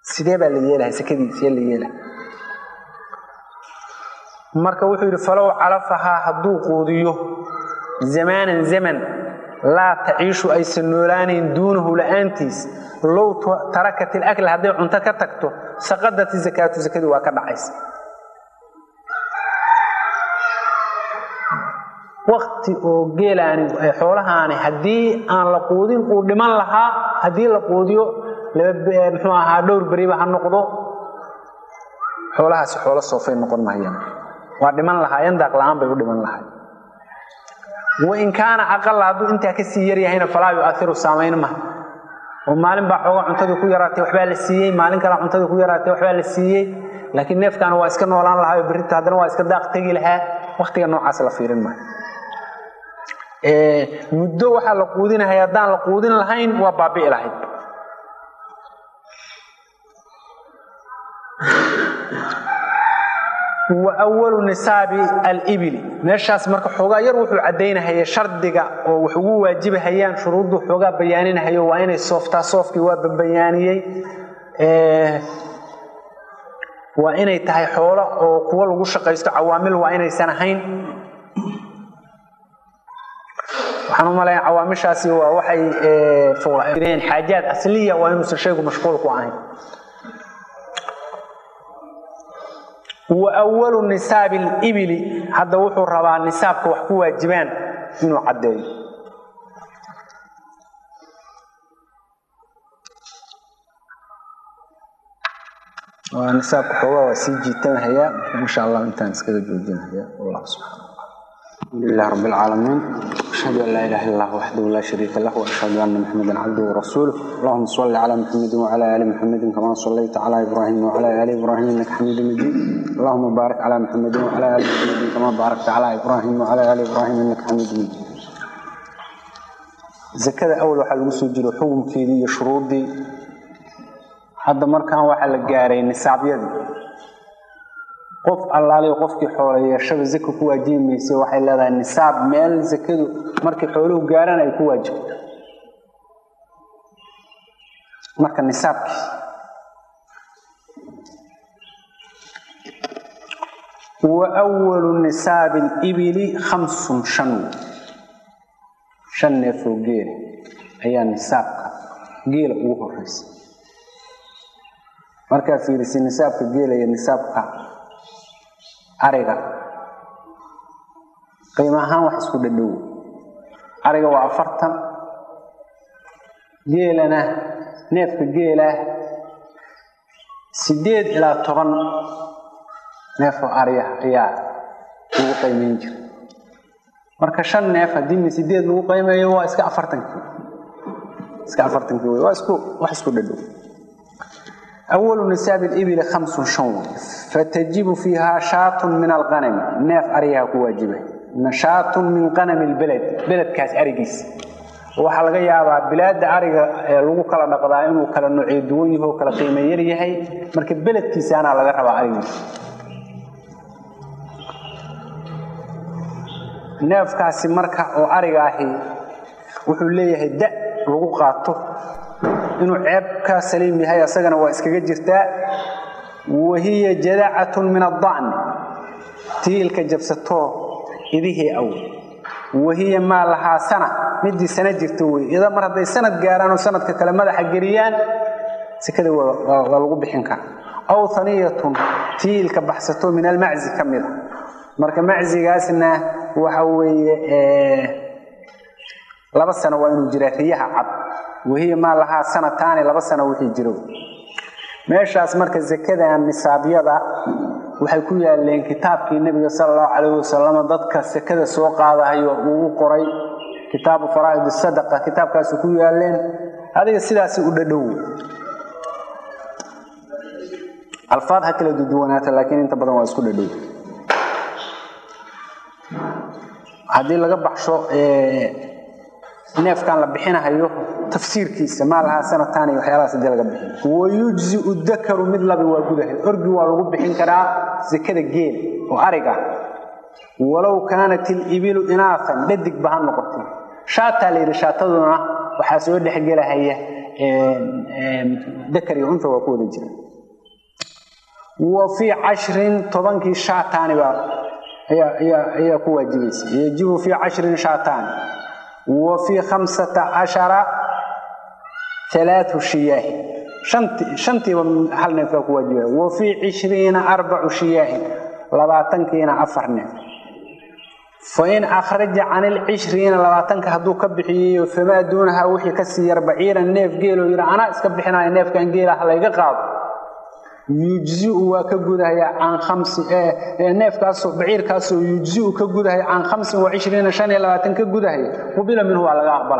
sidee baa la yeelaha sekadiisee la yeelaha marka wuxuu yidhi falow calafahaa hadduu quudiyo zamaanan zaman laa taciishu aysan noolaanayn duunahu la'aantiis low tarakat ilakla hadday cunto ka tagto saqadat zakaatu sakadii waa ka dhacaysa wakti oo geelaani xoolahaani haddii aan la quudin uu dhiman lahaa haddii la quudiyo muxuu ahaa dhowr beriba ha noqdo xoolahaasi xoolo soofay noqon mahayaan waa dhiman lahaayeen daaq la-aan bay u dhiman lahay wain kaana aqala hadduu intaa kasii yaryahayna falaa yuairu saamayn maha oo maalin baa xooga cuntadii ku yaraatay waxbaa la siiyey maalin kale cuntadii ku yaraatay waxbaa la siiyey laakiin neefkaana waa iska noolaan lahaa oo berrita haddana waa iska daaq tegi lahaa waktiga noocaas la fiirin maayo muddo waxaa la quudinahaya haddaan la quudin lahayn waa baabi'i lahayd wa walu nisaabi alibili meeshaas marka xoogaa yar wuxuu caddaynahaya shardiga oo wax ugu waajibahayaan shuruuddu xoogaa bayaaninahayo waa inay sooftaa soofkii waa babayaaniyey waa inay tahay xoolo oo kuwo lagu shaqaysto cawaamil waa inaysan ahayn waxaan u malaya cawaamishaasi waa waxay xaajaad asliya waa inuusan shaygu mashquul ku ahayn wa walu nisaabi alibili hadda wuxuu rabaa nisaabka wax ku waajibaan inuu caddeeyo waa nisaabka xoogaa waa sii jiitanhayaa insha allah intaan iskaga joojinhayaa wallah subxaana الحمد لله رب العالمين أشهد أن لا إله إلا الله وحده لا شريك له وأشهد أن محمدا عبده ورسوله اللهم صل على محمد وعلى آل محمد كما صليت على إبراهيم وعلى آل إبراهيم إنك حميد مجيد اللهم بارك على محمد وعلى آل محمد كما باركت على إبراهيم وعلى آل إبراهيم إنك حميد مجيد زكاة أول واحد وسو جرو حكم كيدي شروطي هذا مركان واحد لقاري نصاب يدي qof allaaliy qofkii xoolo yeeshaba zaka ku waajibi mayse waxay leedahay nisaab meel zakadu markii xooluhu gaaraan ay ku waajibto marka nisaabkii wa walu nisaabi alibili khamsun shan shan neefoo geela ayaa nisaabka geela ugu horeysa markaa fiirisi nisaabka geela iyo nisaabka ariga qiimo ahaan wax isku dhadhow ariga waa afartan geelana neefka geela sideed ilaa toban neefoo ariya ayaa lagu qiimeyn jira marka shan neef haddii mi sideed lagu qiimeeyo waa iska afartankii iska afartankii wey waa isku wax isku dhadhow أول نساب الإبل خمس شون فتجب فيها شاة من الغنم ناف أريها كواجبة شاة من غنم البلد بلد كاس أريجيس waxaa laga yaabaa bilaada ariga ee lagu kala dhaqdaa inuu kala nuuciyo duwan yahay oo kala qiimo yar yahay marka beledkiisaana laga rabaa arigiisa neefkaasi marka oo ariga ahi wuxuu leeyahay da lagu qaato inuu ceeb ka saliim yahay asagana waa iskaga jirtaa wahiya jadacatun min adacni tiilka jabsatoo idihii aw wahiya maa lahaa sana midii sana jirta wey ida mar hadday sanad gaaraan oo sanadka kale madaxa geliyaan sekada waa lagu bixin karaa aw haniyatun tiilka baxsato min almaczi ka mida marka maczigaasna waxa weeye laba sano waa inuu jiraa riyaha cad wahiya maa lahaa sanataani laba sano wixii jiro meeshaas marka zakadan nisaabyada waxay ku yaaleen kitaabkii nebiga sala allahu calayhi wasalam dadka sekada soo qaadahayo uu u qoray kitaabu faraa'id sadaqa kitaabkaasi ku yaaleen adiga sidaasi u dhadhow alfaad ha kala duduwanaata laakiin inta badan waa isku dhadhow haddii laga baxsho neefkan la bixinahayo tafsiirkiisa maa lahaa sanataan iyo waxyaalahaas hadii laga bixin wayujziu dakaru mid labi waa gudahay orgi waa lagu bixin karaa zakada geel oo ariga walow kaanat ilibilu inaafan dhadigba ha noqotay shaataa la yidhi shaataduna waxaa soo dhexgelahaya dakar iyo unta waa ku wada jira wa fii cashrin tobankii shaataani baa ayaa ku waajibaysa yajibu fii cashrin shaataani wa fii khamsata cashara alaau shiyaahin shantiiba hal neef baa ku waajibaya wa fii cishriina arbacu shiyaahin labaatankiina afar neef fain akhraja can ilcishriina labaatanka hadduu ka bixiyeyo famaa duunahaa wixii kasii yar baciiran neef geeloo yidhi anaa iska bixinaya neefkan geelaha layga qaado yujziu waa ka gudahaya can khamsi neefkaasoo baciirkaasoo yujziu ka gudahaya can khamsin wa cishriina shan iyo labaatan ka gudahaya qubila minhu waa laga aqbala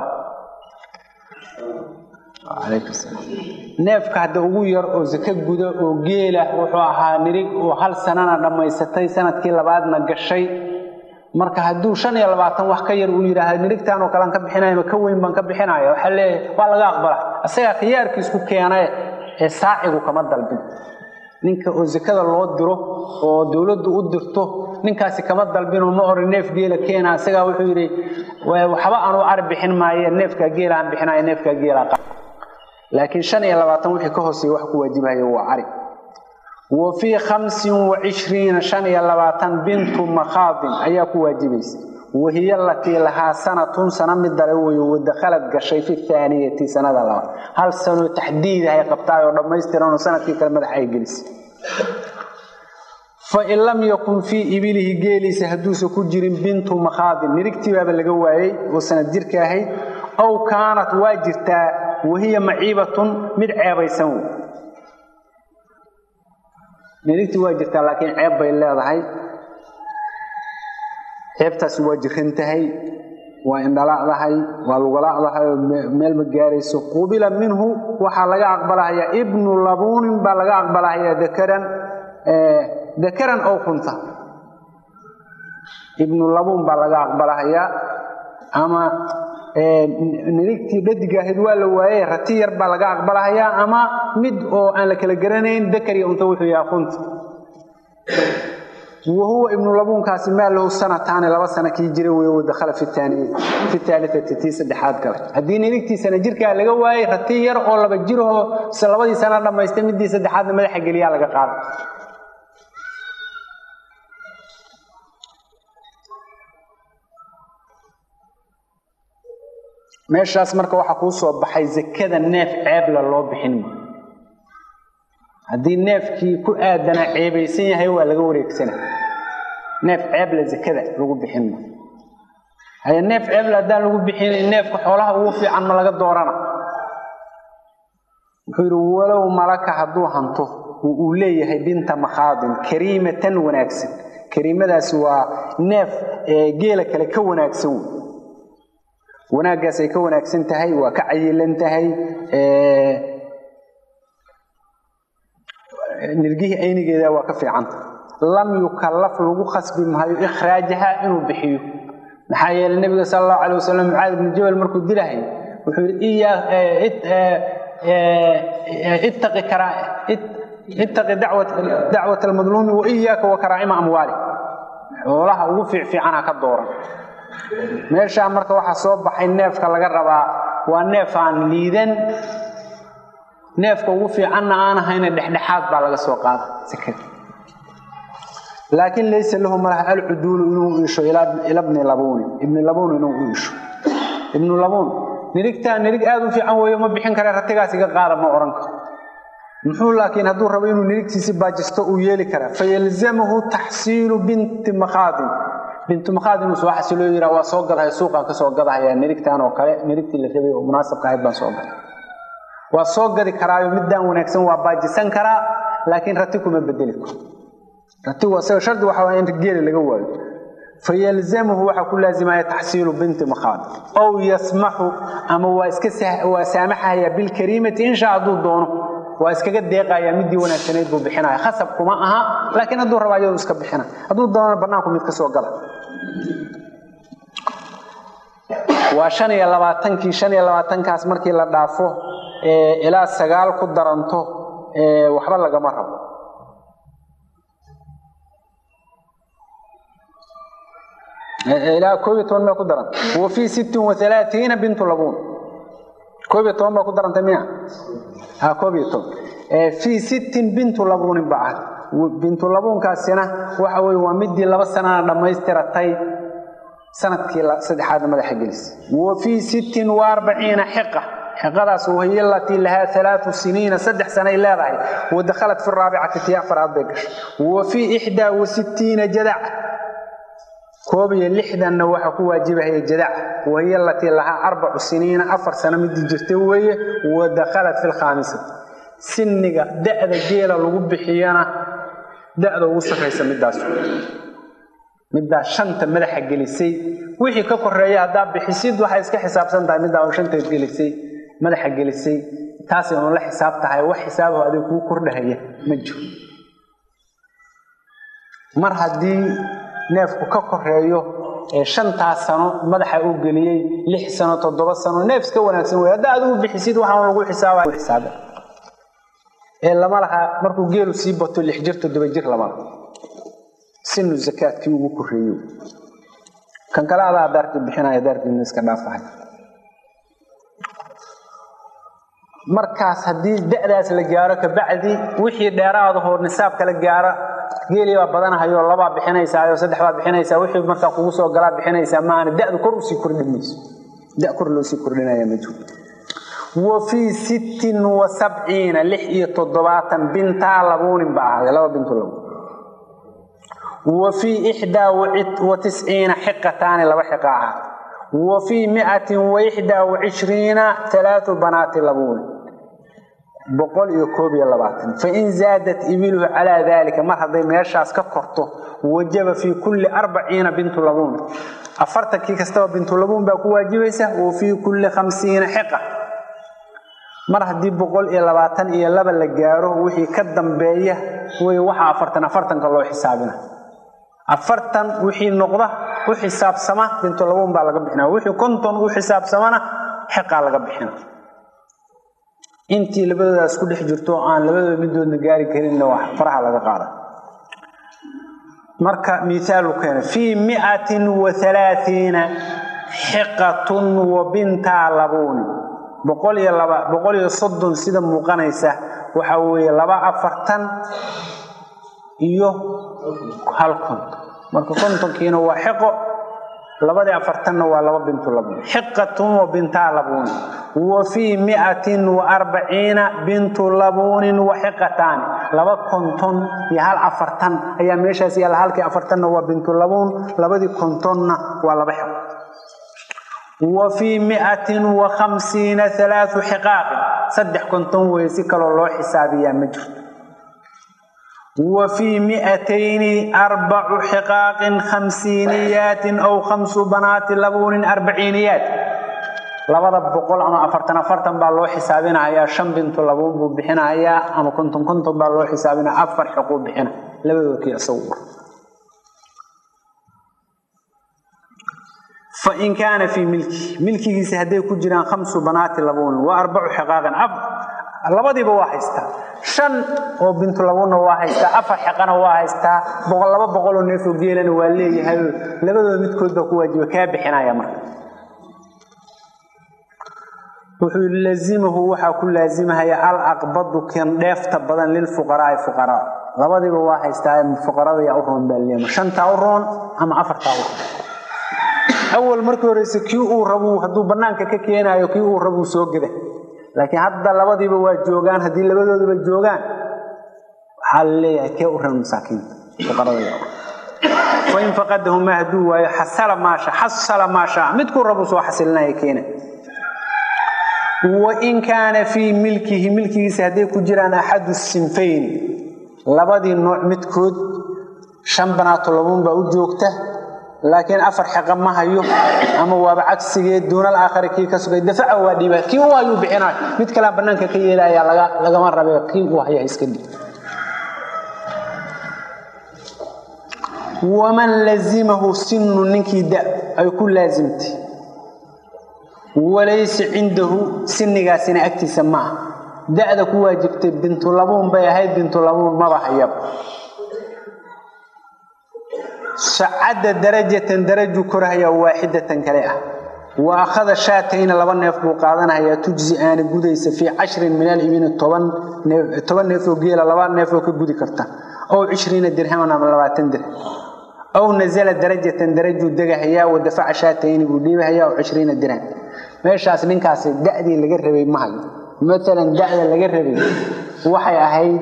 neefka hadda ugu yar oo sako guda oo geela wuxuu ahaa nirig oo hal sanana dhammaysatay sanadkii labaadna gashay marka hadduu shan iyo labaatan wax ka yar uu yidhaahda nirigtaan oo kalean ka bixinaya ka weyn baan ka bixinaya waxaa leeyahay waa laga aqbala isagaa khiyaarkiisku keenae ee saacigu kama dalbin ninka oo sakada loo diro oo dowladdu u dirto ninkaasi kama dalbinoo ma oran neef geela keena isagaa wuxuu yidhi waxba anuu ari bixin maaye neefkaa geela aan bixinaya neefkaa geela laakiin shan iyo labaatan wixii ka hooseeya wax ku waajibahaya waa cari wa fii khamsin wa cishriina shan iyo labaatan bintu makhaadin ayaa ku waajibaysa wahiya alatii lahaa sanatun sana mid dale weeye wadakhalad gashay fi thaaniyati sanada labaad hal sanoo taxdiidahay qabtaay oo dhammaystiranoo sanadkii kale madax ay gelisay fain lam yakun fii ibilihi geeliisa hadduusan ku jirin bintu makhaadin nirigtiibaaba laga waayey oo sanad jirka ahayd aw kaanat waa jirtaa wahiya maciibatun mid ceebaysan wey nirigtii waa jirtaa laakiin ceeb bay leedahay ceebtaasi waa jiran tahay waa indhalacdahay waa lugalacdahay oo meel ma gaarayso qubila minhu waxaa laga aqbalahayaa ibnu labuunin baa laga aqbalahayaa dakaran dakaran ow kunta ibnu labuun baa laga aqbalahayaa ama nirigtii dhadigaahayd waa la waayey rati yar baa laga aqbalahayaa ama mid oo aan la kala garanayn dakar iyo unta wuxuu yaha kunta wahuwa ibnu labuunkaasi maa lahu sanataani laba sana kii jira wey wadakhala fi taaliati tii saddexaad galay haddii nirigtiisana jirkaa laga waayey rati yar oo laba jirahoo se labadii sana dhammaystay midii saddexaadna madaxa geliyaa laga qaada meeshaas marka waxaa kuu soo baxay zakada neef ceebla loo bixin ma haddii neefkii ku aadanaa ceebaysan yahay waa laga wareegsana neef ceebla zakada lagu bixin ma haye neef ceebla haddaan lagu bixinayn neefka xoolaha ugu fiican ma laga doorana wuxuu yidhi walow malaka hadduu hanto uu leeyahay binta makhaadin kariimatan wanaagsan kariimadaasi waa neef geela kale ka wanaagsan wey wanaaggaas ay ka wanaagsan tahay waa ka cayilan tahay nirgihii aynigeeda waa ka fiicanta lam yukallaf lagu khasbi maayo ikhraajaha inuu bixiyo maxaa yeelay nebiga sala allahu calay wasalam mucaad ibnu jabal markuu dilahay wuxuu yidhi ittaqi ittaqi dacwat almadluumi wa iyaaka wa karaa'ima amwaali xoolaha ugu fiicfiicana ka dooran meeshaa marka waxaa soo baxay neefka laga rabaa waa neef aan liidan neefka ugu fiicanna aan ahayna dhexdhexaad baa laga soo qaada sekada laakiin laysa lahu malaha alcuduulu inuu iisho ila bni labuuni ibni labuun inuu u iisho ibnu labuun nirigtaa nirig aada u fiican weeyo ma bixin kare ratigaas iga qaada ma odhan karo muxuu laakiin hadduu rabo inuu nirigtiisi baajisto uu yeeli karaa fayalzamahu taxsiilu binti makhaadin bintu makhaad inuu soo xasiloo yiraa waa soo gadahay suuqaan ka soo gadahaya nirigtaan oo kale nirigtii la rabay oo munaasabka ahayd baan soo gaday waa soo gadi karaayo middaan wanaagsan waa baajisan karaa laakiin rati kuma bedeli karo ratigu asaga shardi waxa waa in geeli laga waayo fayalzamahu waxaa ku laazimaya taxsiilu binti makhaad ow yasmaxu ama waa iska waa saamaxaya bilkariimati insha hadduu doono waa iskaga deeqaya midii wanaagsanayd buu bixinaya khasab kuma aha laakiin hadduu raba ayadu iska bixina hadduu doonana banaanku mid ka soo gala waa shan iyo labaatankii shan iyo labaatankaas markii la dhaafo ilaa sagaal ku daranto waxba lagama rabo ilaa koob iyo toban mee ku daran wa fii sittin wa alaaiina bintu labuun koob iyo toban baa ku darantay miya ha koob iyo toban fii sittin bintu labuunin ba ah bintu labuunkaasina waxa weye waa midii laba sanana dhammaystiratay sanadkii saddexaadna madaxa gelisay wa fii sittin wa arbaciina xiqa xiqadaas wahiy alatii lahaa alaau siniina saddex sanay leedahay wadakhalat fi raabicati tii afaraad bay gashay wa fii ixdaa wa sittiina jadaca koob iyo lixdanna waxaa ku waajibahaya jadaca wahiy alatii lahaa arbacu siniina afar sano midii jirta weeye wadakhalat fi lkhaamisati siniga da'da geela lagu bixiyana da'da ugu sarraysa midaas middaa shanta madaxa gelisay wixii ka koreeya haddaa bixisid waxay iska xisaabsan tahay middaa shanta gelisay madaxa gelisay taasay unu la xisaab tahay wax xisaabaho adiga kuu kordhahaya ma jiro mar haddii neefku ka koreeyo ee shantaas sano madaxa uu geliyey lix sano toddoba sano neef iska wanaagsan wey haddaa adigu bixisid waxaan lagu xisaaba ee lama laha markuu geelu sii bato lix jir toddoba jir lama laha sinu zakaadkii ugu koreeyo kan kale adaa daarkii bixinaya daarkiina iska dhaafahay markaas haddii da'daas la gaaro kabacdi wixii dheeraadahoo nisaabka la gaaro geelii baa badanahayo labaa bixinaysaayo saddex baa bixinaysaa wixii markaa kugu soo galaa bixinaysaa maana da'du kor usii kordhin mayso da kor loosii kordhinaya ma jiro wa fii sittin wa sabciina lix iyo toddobaatan bintaa labuunin ba ahaaday laba bintu labuun wa fii ixdaa wa tisciina xiqataani laba xiqa ahaad wa fii miatin wa ixdaa wa cishriina alaau banaati labuuni boqol iyo koob iyo labaatan fain zaadat ibiluhu calaa daalika mar hadday meeshaas ka korto wajaba fii kulli arbaciina bintu labuun afartankii kastaba bintu labuun baa ku waajibaysa wa fii kulli khamsiina xiqa mar haddii boqol iyo labaatan iyo laba la gaaro wixii ka dambeeya wey waxa afartan afartanka loo xisaabina afartan wixii noqda u xisaabsama bintulabuun baa laga bixina wixii konton u xisaabsamana xiqaa laga bixina intii labadoodaas ku dhex jirto aan labadooda midoodna gaari karinna wax faraha laga qaada marka miaalu keena fii miatin wa alaaiina xiqatun wa bintaa labuuni boqol iyo laba boqol iyo soddon sida muuqanaysa waxa weeye laba afartan iyo hal konton marka kontonkiina waa xiqo labadii afartanna waa laba bintu labuun xiqatun wa bintaa labuuni wa fii miatin wa arbaciina bintu labuunin wa xiqataani laba konton iyo hal afartan ayaa meeshaas yaalla halkii afartanna waa bintu labuun labadii kontonna waa laba xiqo wa fii miatin wa khamsiina alaau xiqaaqin saddex konton weye si kaloo loo xisaabiyaa ma jirto wa fii miatayni arbacu xiqaaqin khamsiiniyaatin aw khamsu banaati labuunin arbaciiniyaat labada boqol ama afartan afartan baa loo xisaabinahayaa shan bintu labuun buu bixinahayaa ama konton konton baa loo xisaabinaya afar xiquu bixina labadoodkii isagu fain kaana fii milki milkigiisa hadday ku jiraan khamsu banaati labuunin wa arbacu xiqaaqin labadiiba waa haystaa shan oo bintu labuunna waa haystaa afar xiqana waa haystaa boqol laba boqoloo neefoo geelana waa leeyahay labadooda midkood baa ku waajiba kaa bixinaya marka wuxuu lazimahu waxaa ku laazimahaya al aqbadu kan dheefta badan lilfuqaraai fuqaraa labadiiba waa haystaa fuqarada yaa u roon baa leema shantaa u roon ama afartaa u roon awal markii horeyse kii uu rabu hadduu bannaanka ka keenaayo kii uu rabuu soo geda laakiin hadda labadiiba waa joogaan haddii labadooduba joogaan waxaa la leeyahay kee u ran masaakiinta fuqaradafain faqadahumaa hadduu waayo xasala maasha xasala maasha midkuu rabu soo xasilinaya keena wain kaana fii milkihi milkigiisa hadday ku jiraan axadu sinfayni labadii nooc midkood shan banaato labuun baa u joogta laakiin afar xiqa ma hayo ama waaba cagsigeed duunal aakhari kii ka sugay dafaca waa dhiiba kii u hayuu bixinay mid kalea bannaanka ka yeelaya lagama rabe kii uu haya iska dhib waman lazimahu sinu ninkii da ay ku laasimtay walaysa cindahu sinigaasina agtiisa ma ah da'da ku waajibtay bintulabuun bay ahayd bintulabuun maba hayaba sacadda darajatan daraju korahaya waaxidatan kale ah wa akhada shaatayna laba neef buu qaadanayaa tujzi aana gudaysa fii cashrin min alibini toban neef oo geela laba neef oo ka gudi karta ow cishriina dirhaman ama labaatan dirham aw nazala darajatan darajuu degahayaa wa dafaca shaatayni buu dhiibahayaa ow cishriina dirham meeshaas ninkaasi da'dii laga rabay ma hayo maalan da'da laga rabay waxay ahayd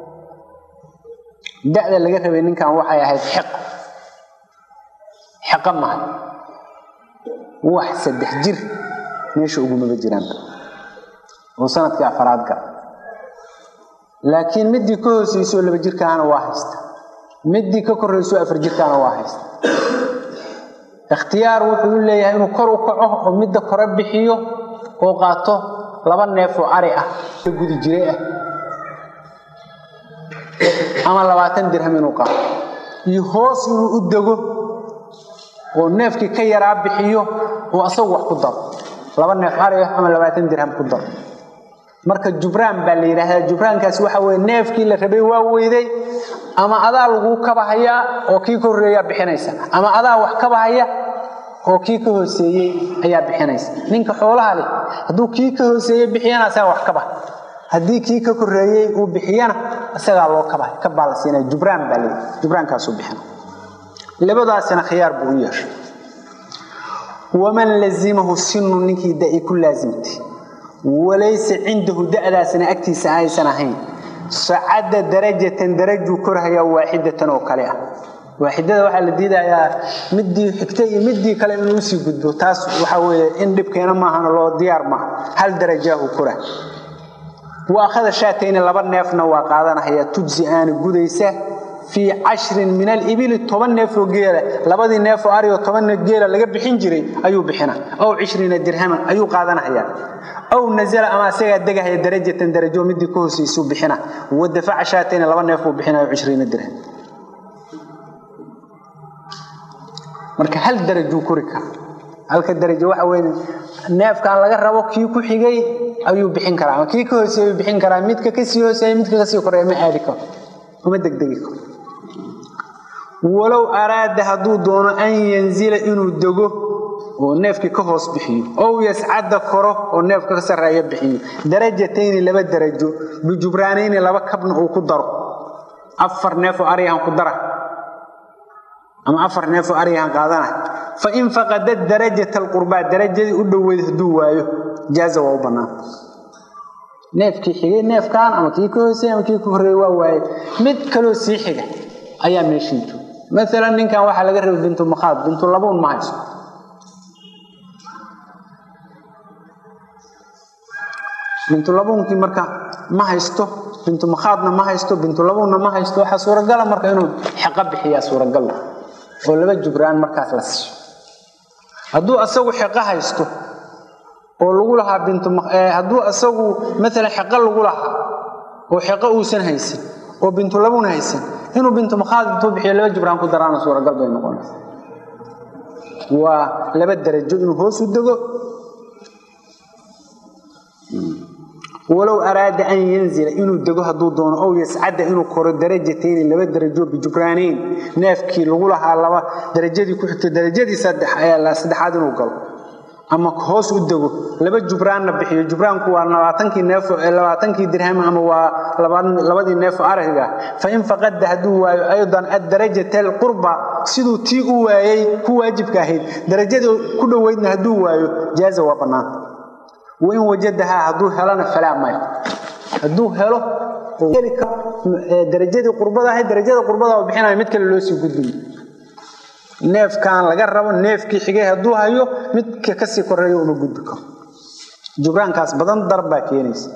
da'da laga rabay ninkan waxay ahayd xiq xiqo mahay wax saddex jir meesha ugumaba jiraan oo sanadkii afaraad gal laakiin midii ka hooseyso laba jirkaana waa haysta midii ka korayso afar jirkaana waa haysta ikhtiyaar wuxuu leeyahay inuu kor u kaco oo midda kore bixiyo oo qaato laba neef oo ari ah ka gudi jire ah ama labaatan dirham inuu qaato iyo hoos inuu u dego oo neefkii ka yaraa bixiyo oo asagu wax ku daro laba neef ari ah ama labaatan dirham ku daro marka jubraan baa la yidhaahdaa jubraankaasi waxa weye neefkii la rabay waa weyday ama adaa laguu kabahayaa oo kii ka horreeyaa bixinaysa ama adaa wax kabahaya oo kii ka hooseeyey ayaa bixinaysa ninka xoolaha leh hadduu kii ka hooseeyey bixiyana asagaa wax kabaha haddii kii ka koreeyey uu bixiyana isagaa loo kabahay kabaa la siinaya jubraan baa leeyahy jubraankaasuu bixina labadaasina khiyaar buu u yeeshay waman lazimahu sinu ninkii da'i ku laasimtay walaysa cindahu da'daasina agtiisa aysan ahayn sacada darajatan darajuu korhayaa waaxidatan oo kale ah waaxidada waxaa la diidayaa midii xigta iyo midii kale inuu usii gudbo taas waxaa weeye in dhibkeena maahana loo diyaar maaha hal darajaahu kora wa akhada shaatayni laba neefna waa qaadanahaya tujsi aana gudaysa fii cashrin min alibili toban neefoo geela labadii neefoo arioo toban neef geela laga bixin jiray ayuu bixina ow cishriina dirhaman ayuu qaadanahaya aw nazala ama asagaa degahaya darajatan darajo midii ka hooseysuu bixina wa dafaca shaatayni laba neefuu bixinayo cishriina dirham marka hal darajuu kori kara halka darajo waxa weye neefkan laga rabo kii ku xigay ayuu bixin karaa ama kii ka hooseeyuu bixin karaa midka kasii hooseeya midka kasii koreeya ma aadi karo uma degdegi karo walow araada hadduu doono an yanzila inuu dego oo neefkii ka hoos bixiyo ow yascada koro oo neefka ka sarreeya bixiyo darajatayni laba darajo bijubraanayni laba kabna uu ku daro afar neefoo aryahan ku dara ama afar neefoo aryahan qaadana fa in faqada darajata alqurbaa darajadii u dhoweyd hadduu waayo jaaza waa u bannaan neefkii xigay neefkan ama kii ka hoosey ama kii ka horreeyey waa waaye mid kaloo sii xiga ayaa meeshii jooga maalan ninkan waxaa laga rabay bintu makhaad bintu labuun ma hayso bintulabuunkii marka ma haysto bintu makhaadna ma haysto bintulabuunna ma haysto waxaa suuragala marka inuu xeqo bixiyaa suuragal oo laba jubraan markaas la siiyo hadduu asagu xeqo haysto oo lagu lahaa binhadduu asagu maalan xeqo lagu lahaa oo xeqo uusan haysan oo bintulabuun haysan inuu bintu makhaad intuu bixiyo laba jubraan ku daraana suuragal bay noqonaysa waa laba darajo inuu hoos u dego walow araada an yanzila inuu dego hadduu doono ow yascada inuu koro darajatayni laba darajo bijubraanayn neefkii lagu lahaa laba darajadii ku xigto darajadii saddexaad inuu galo ama hoos u dego laba jubraanna bixiyo jubraanku waa labaatankii neef labaatankii dirham ama waa labadii neefo araga fa in faqada hadduu waayo aydan adarajata alqurba siduu tii u waayey ku waajibka ahayd darajadii ku dhoweydna hadduu waayo jaaza waa bannaan wain wajadahaa hadduu helana falaa maya hadduu helo darajadii qurbada ahayd darajada qurbada bixinaya mid kale loo sii gudbiyo neefkan laga rabo neefkii xigay hadduu hayo midka kasii koreeyo uma gudbi karo jubraankaas badan dar baa keenaysa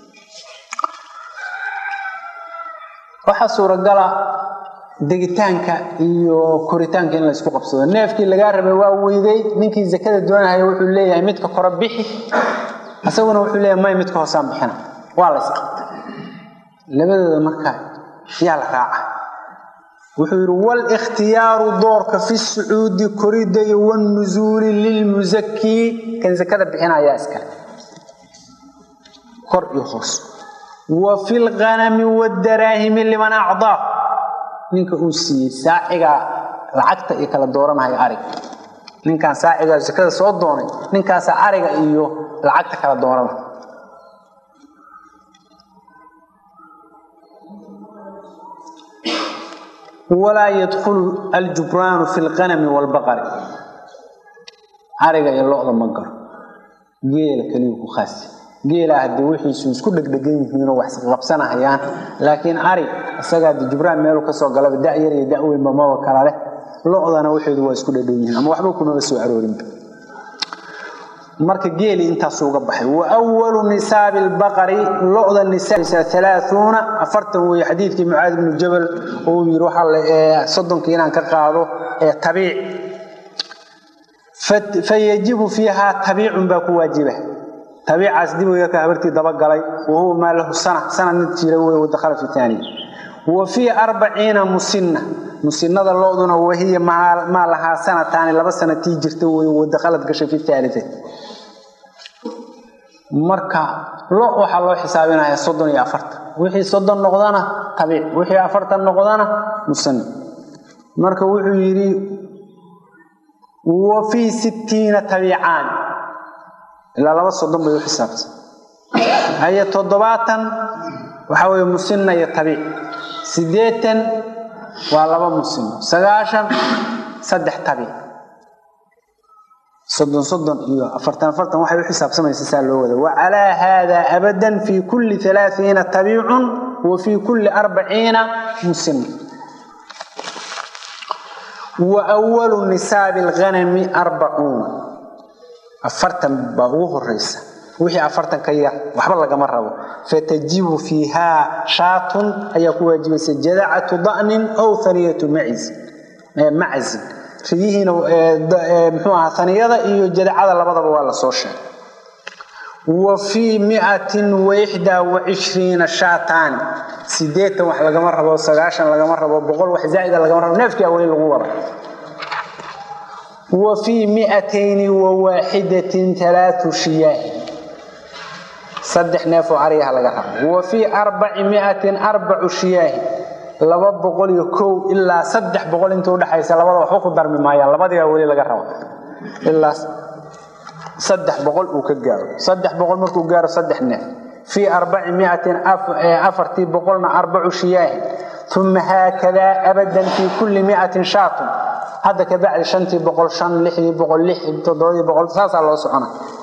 waxaa suuragala degitaanka iyo koritaanka in la isku qabsado neefkii lagaa rabay waa weyday ninkii zakada doonahaya wuxuu leeyahay midka kore bixi isaguna wuxuu leeyahay may midka hoosaan bixina waa la isqabta labadooda markaa yaa la raaca wuxuu yidhi wاlاkhtiyaaru doorka fi الsucuudi korida iyo wالnuزuuli lilmusakii kan zakada bixinayaa iskale kor iyo hoos wa fi اlganami wاdaraahimi liman acdaa ninka uu siiyey saaciga lacagta iyo kala dooranaya arig ninkaan saacigaa sakada soo doonay ninkaasa ariga iyo lacagta kala doonada walaa yadkhulu aljubraanu fi lqanami waalbaqari ariga iyo lo-da ma garo geela keliyu ku khaasi geelaa haddii wixiisu isku dhegdhegan yihiinoo wax qabsanahayaan laakiin ari isagaa de jubraan meelu kasoo galaba da-yar iyo da-weynba maba kala leh lo-dana waxeedu waa isku dhadhow yihiin ama waxba kumaba soo aroorinba marka geeli intaasu uga baxay wa walu nisaabi lbaqari lo-da nisaauuna afartan weeye xadiidkii mucaad ibnu jabal uu yiri waxaa soddonka inaan ka qaado ee tabiic fayajibu fiihaa tabiicun baa ku waajiba tabiicaas dib ka habartii dabagalay wahuwa maa lahu sana sana mid jira wey wadakhala fi taaniya wa fii arbaciina musinna musinada loduna wahiya maa lahaa sanataani laba sana tii jirta wey wadakhalad gashay fi taalita marka lo waxaa loo xisaabinaya soddon iyo afartan wixii soddon noqdana tabiic wixii afartan noqdana musanna marka wuxuu yidhi wa fii sittiina tabiicaani ilaa laba soddon bay u xisaabtay haye toddobaatan waxaa weye musinna iyo tabiic siddeetan waa laba musinno sagaashan saddex tabiic soddon soddon iyo afartan afartan waxay u xisaabsamaysa saa loo wada wa calaa haada abadan fii kulli alaaiina tabiicun wa fii kulli arbaciina musinna wa walu nisaabi alghanami arbacuuna afartan baa ugu horeysa wixii afartan ka yar waxba lagama rabo fatajibu fiihaa shaatun ayaa ku waajibaysa jadacatu da'nin aw haniyatu macazin riyihiina mxuu ahaa haniyada iyo jadacada labadaba waa la soo sheegay wa fii miatin waxdaa wacishriina shaataani sideetan wax lagama rabo sagaashan lagama rabo boqol wax zaa'ida lagama rabo neefkia weli lagu wada wa fii miatayni wa waaxidatin alaau shiyaahi saddex neef oo ariyaha laga rabo wa fii arbaci miatin arbacu shiyaahi laba boqol iyo kow ilaa saddex boqol inta udhexaysa labada waxba ku darmi maayaan labadiibaa weli laga rabo ilaa saddex boqol uu ka gaaro saddex boqol markuu gaaro saddex neef fii arbaci miatin afartii boqolna arbacu shiyaahi uma haakadaa abadan fii kulli miatin shaatun hadda kabacdi shantii boqol shan lixdii boqol lix toddobadii boqol saasaa loo socona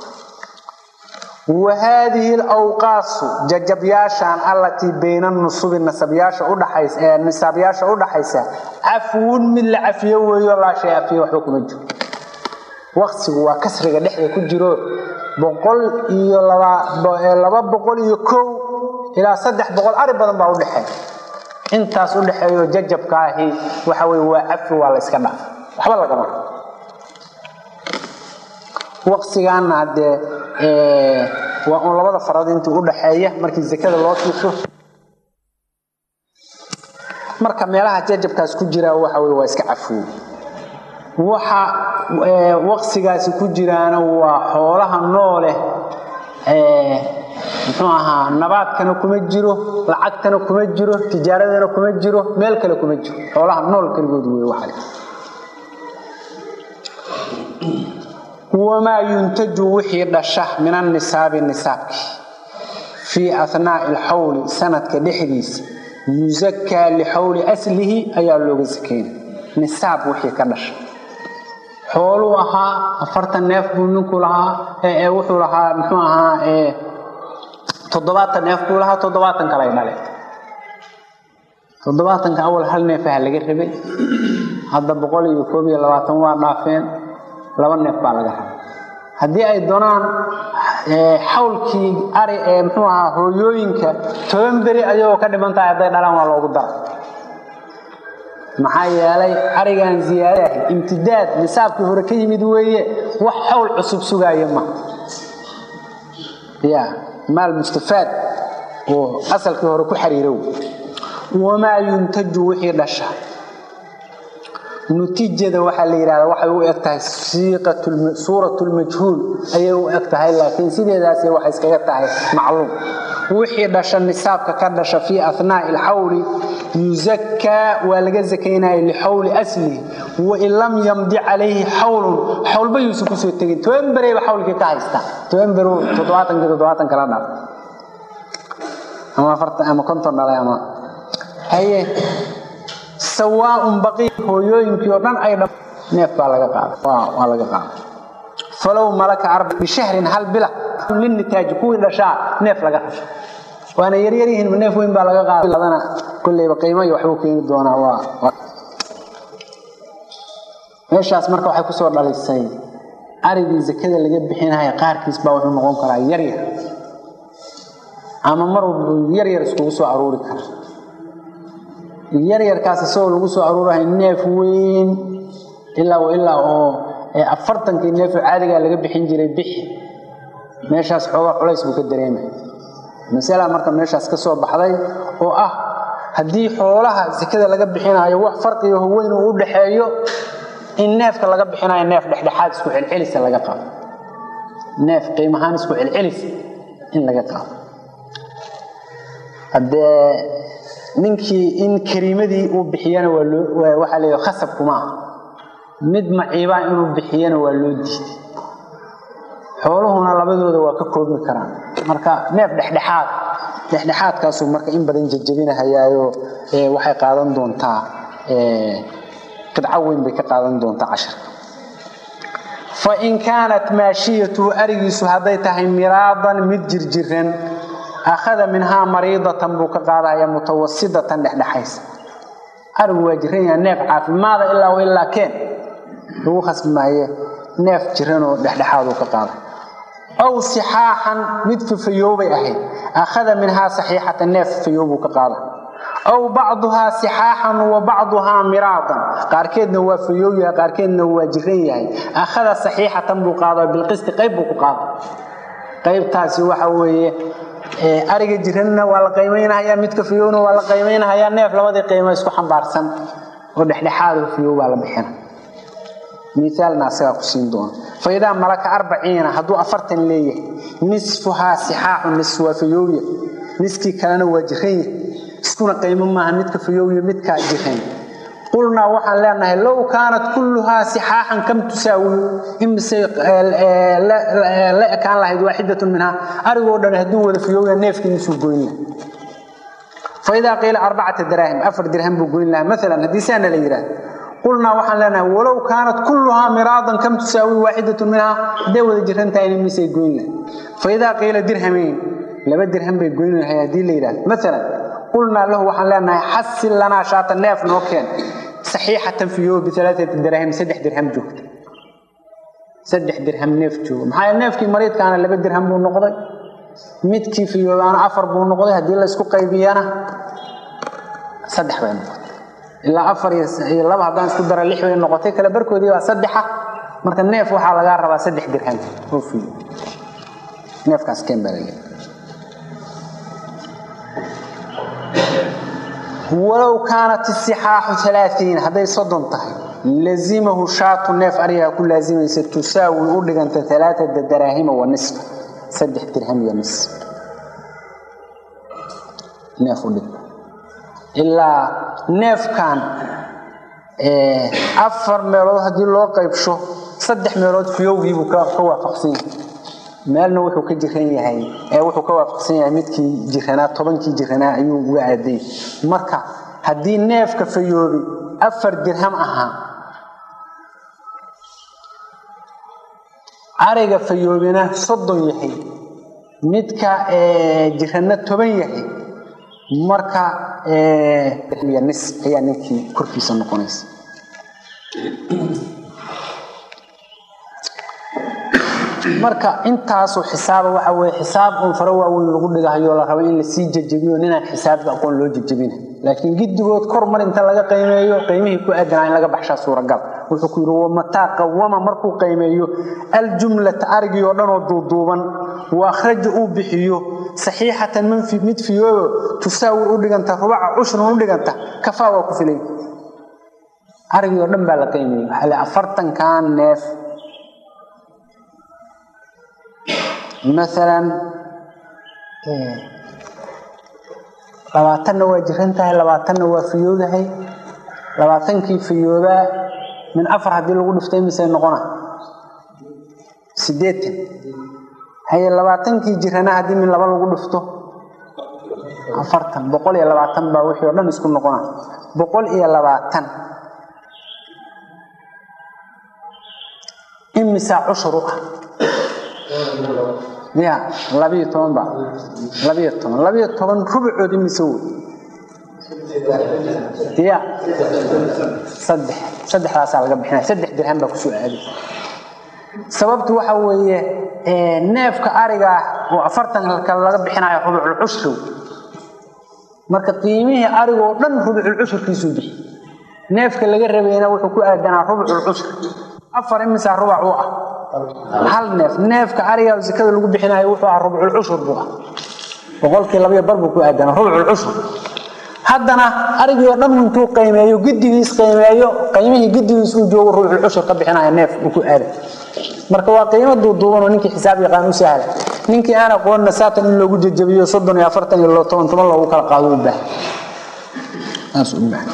wa haadihi alawqaasu jajabyaashan allatii bayna nusubi nasabyaasha udhaxaysa ee nisaabyaasha udhaxaysa cafwun mid la cafiyo weeyo laa shay afiyo waxba kuma jiro waqsigu waa kasriga dhexda ku jiro boqol iyo laba boqol iyo kow ilaa saddex boqol ari badan baa udhexeeya intaas udhexeeyo jajabka ahi waxa weye waa cafi waa la yska dhaaf waxba lagama waqsigaana haddee waa uun labada farad intii udhaxeeya markii zakada loo tuuso marka meelaha jajabkaas ku jira waxa wey waa iska cafooy waxa waqsigaasi ku jiraana waa xoolaha noole muxuu ahaa nabaadkana kuma jiro lacagtana kuma jiro tijaaradana kuma jiro meel kale kuma jiro xoolaha nool keligood wey waxa wamaa yuntaju wixii dhasha min annisaabi nisaabki fii ahnaai alxawli sanadka dhexdiisa yusakaa lixawli aslihi ayaa looga sakeyna nisaab wixii ka dhasha xooluu ahaa afartan neef buu ninku lahaa wuxuu lahaa muxuu ahaa toddobaatan neef buu lahaa toddobaatan kalay dhale toddobaatanka awal hal neefaha laga rabay hadda boqol iyo koob iyo labaatan waa dhaafeen laba neef baa laga rabay haddii ay doonaan xawlkii ari ee muxuu ahaa hooyooyinka toban beri ayagoo ka dhiman tahay hadday dhalaan waa loogu dara maxaa yeelay arigan ziyaadaha imtidaad nisaabkii hore ka yimid weeye wax xawl cusub sugaaya ma ya maal mustafaad oo asalkii hore ku xariirow wamaa yuntaju wixii dhasha nutijada waxaa la yidhahdaa waxay u eg tahay suurat lmajhuul ayay u eg tahay laakiin sideedaasi waxay iskaga tahay macluum wixii dhasha nisaabka ka dhasha fii ahnaai alxawli yusakaa waa laga zakaynaya lixawli aslihi wain lam yamdi calayhi xawlun xawlba yuusan kusoo tegin toban bereyba xawlkii ka haystaa toban beru toddobaatankii toddobaatan kala dhaf ama afartan ama konton dhalay ama haye sawaaun baqii hooyooyinkii oo dhan ay dha neef baa laga qaada waa laga qaada falow malaka arba bishahrin hal bila linitaaji kuwii dhashaa neef laga rasha waana yaryar yihiin neef weyn baa laga qaadadana kolleyba qiimo iyo waxbuu keeni doonaa waa meeshaas marka waxay kusoo dhalisay arigii zakada laga bixinaya qaarkiis baa wuxuu noqon karaa yaryar ama mar yaryar iskugu soo aruuri kara yaryarkaas isagoo lagu soo aruurahay neef weyn ilaa ilaa oo afartankii neefoo caadigaa laga bixin jiray bixi meeshaas xoogaa culays buu ka dareemaya masala marka meeshaas ka soo baxday oo ah haddii xoolaha sakada laga bixinayo wax farqiga weyn uu u dhaxeeyo in neefka laga bixinayo neef dhexdhexaad isku celcelisa laga qaado neef qiimahaan isku celcelis in laga qaado haddee ninkii in kariimadii uu bixiyana waa loo waxaa leeyahay khasab kuma ah mid maciibaa inuu bixiyana waa loo diiday xooluhuna labadooda waa ka koobmi karaan marka neef dhexdhexaad dhexdhexaadkaasuu marka in badan jajabinahayaayo waxay qaadan doontaa qidco weyn bay ka qaadan doontaa casharka fa in kaanat maashiyatuhu arigiisu hadday tahay miraadan mid jirjiran akhada minhaa mariidatan buu ka qaadaya mutawasidatan dhexdhexaysa arigu waa jiran yaha neef caafimaada ilaa ilaa keen lagu khasbi maaye neef jiranoo dhexdhexaaduu ka qaaday aw sixaaxan mid fafayoobay ahayd akhada minhaa saxiixatan neef fafayoobuu ka qaada aw bacduhaa sixaaxan wa bacduhaa miraadan qaarkeedna waa fayoow yahay qaarkeedna waa jiran yahay akhada saxiixatan buu qaada bilqisti qayb buu ku qaada qaybtaasi waxa weeye ariga jiranna waa la qiimaynahayaa midka fayowna waa la qiimaynahayaa neef labadii qiimo isku xambaarsan oo dhexdhexaad fayow baa la bixina miaalna asagaa ku siin doona faidaa malaka arbaciina hadduu afartan leeyahay nisfuhaa sixaaxu nis waa fayowya niskii kalena waa jiran yahay iskuna qiimo maaha midka fayowya midkaa jiran qulnaa waxaan leenahay low kaanat kulluhaa sixaaxan kam tusaawi imise la ekaan lahayd waaxidatun minhaa arigoo dhan hadduu wada fayowya neefkiisuu goyn laha faidaa qiila arbacata daraahim afar dirham buu goyn lahaa maalan haddii saana la yidhaahdo qulnaa waxaan leenahay walow kaanat kulluhaa miraadan kam tusaawi waaxidatun minhaa hadday wada jiran tahay misay goyn lahay faidaa qiila dirhamayn laba dirham bay goyn lahay haddii la yidhahdo maalan qulnaa lahu waxaan leenahay xasil lanaa shaata neef noo keen saxiixatan fiyo bialaaati daraahim saddex dirham joogta saddex dirham neef jooga maxaa neefkii mariidkaana laba dirham buu noqday midkii fiyoobaana afar buu noqday haddii laysku qaybiyana saddex bay noqotay ilaa afar iyo laba haddaan isku dara lix bay noqotay kale barkoodii baa saddexa marka neef waxaa lagaa rabaa saddex dirham oo fiyo neefkaas keen baa laleeyahay walow kaanat isixaaxu alaaiin hadday soddon tahay lazimahu shaatu neef arigaa ku laazimaysa tusaawi u dhiganta alaaata daraahima wa nisfa saddex dirham iyo nis neef u dhig ilaa neefkan afar meelood haddii loo qaybsho saddex meelood fiyowgiibuu ka waafaqsan yahay meelna wuxuu ka jiran yahay wuxuu ka waafaqsan yahay midkii jiranaa tobankii jiranaa ayuu uga aaday marka haddii neefka fayoobi afar dirham ahaa ariga fayoobina soddon yahay midka jiranna toban yahay marka nis ayaa ninkii korkiisa noqonaysa marka intaasoo xisaaba waxa weye xisaab un faro waaweyn lagu dhigahayo la rabo in lasii jejebiyo ninaan xisaabka aqoon loo jejebina laakiin giddigood kor mar inta laga qiimeeyo qiimihii ku aadanaa in laga baxshaa suuragal wuxuu ku yidhi wamataa qawama markuu qiimeeyo aljumlata arigii oo dhanoo duuduuban wa akhraja uu bixiyo saxiixatan mid fiyooyo tusaawi u dhiganta rubaca cushrun u dhiganta kafaa waa ku filay arigii oo dhan baa la qiimeeyey waxaa le afartankan neef maalan labaatanna waa jiran tahay labaatanna waa fiyoodahay labaatankii fiyoobaa min afar haddii lagu dhiftay misay noqona siddeetan haye labaatankii jirana haddii min laba lagu dhifto afartan boqol iyo labaatan baa wixii o dhan isku noqona boqol iyo labaatan imisaa cushur u ah ya labiyo toban ba labiyo toban labiyo toban rubucood imise wey ya saddex saddexdaasaa laga bixinaya saddex dirham baa kusoo aaday sababtu waxa weeye neefka ariga ah oo afartan kale laga bixinayo rubucul cushri marka qiimihii arigoo dhan rubucul cushurkiisuu bixi neefka laga rabayna wuxuu ku aadanaa rubucul cushri afar imisaa rubac u ah hal neef neefka ariga sekada lagu bixinayo wuxuu ah rubcul cushur buu ah boqolkii labayo bar buu ku aadanaa rubcul cushur haddana arigii oo dhan intuu qiimeeyo gidigiis qiimeeyo qiimihii gidigiis uu joogo rubcul cushur ka bixinaya neef uu ku aaday marka waa qiimo duuduubanoo ninkii xisaab yaqaan u sahla ninkii aan aqoonna saatan in loogu jajabiyo soddon iyo afartan iyo toban toban loogu kala qaado u baahan saas u baahan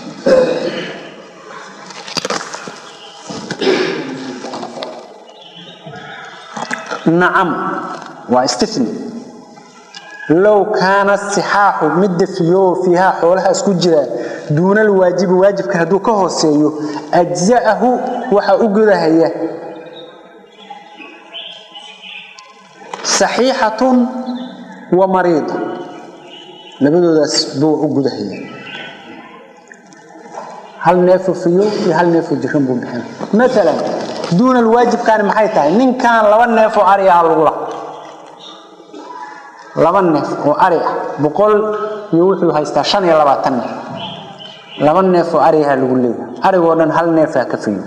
nacam waa istini low kaana sixaaxu midda fiyo fiihaa xoolahaas ku jira duuna alwaajibi waajibka hadduu ka hooseeyo ajza'ahu waxaa u gudahaya saxiixatun wa mariida labadoodaas buu u gudahaya hal neefo fiyo iyo hal neefo jiran buu bixina maalan duuna alwaajibkaani maxay tahay ninkan laba neef oo ari ah lagula laba neef oo ari ah boqol iyo wuxuu haystaa shan iyo labaatan neef laba neef oo ariaha lagu leeyahay arigoo dhan hal neefaa ka fiyo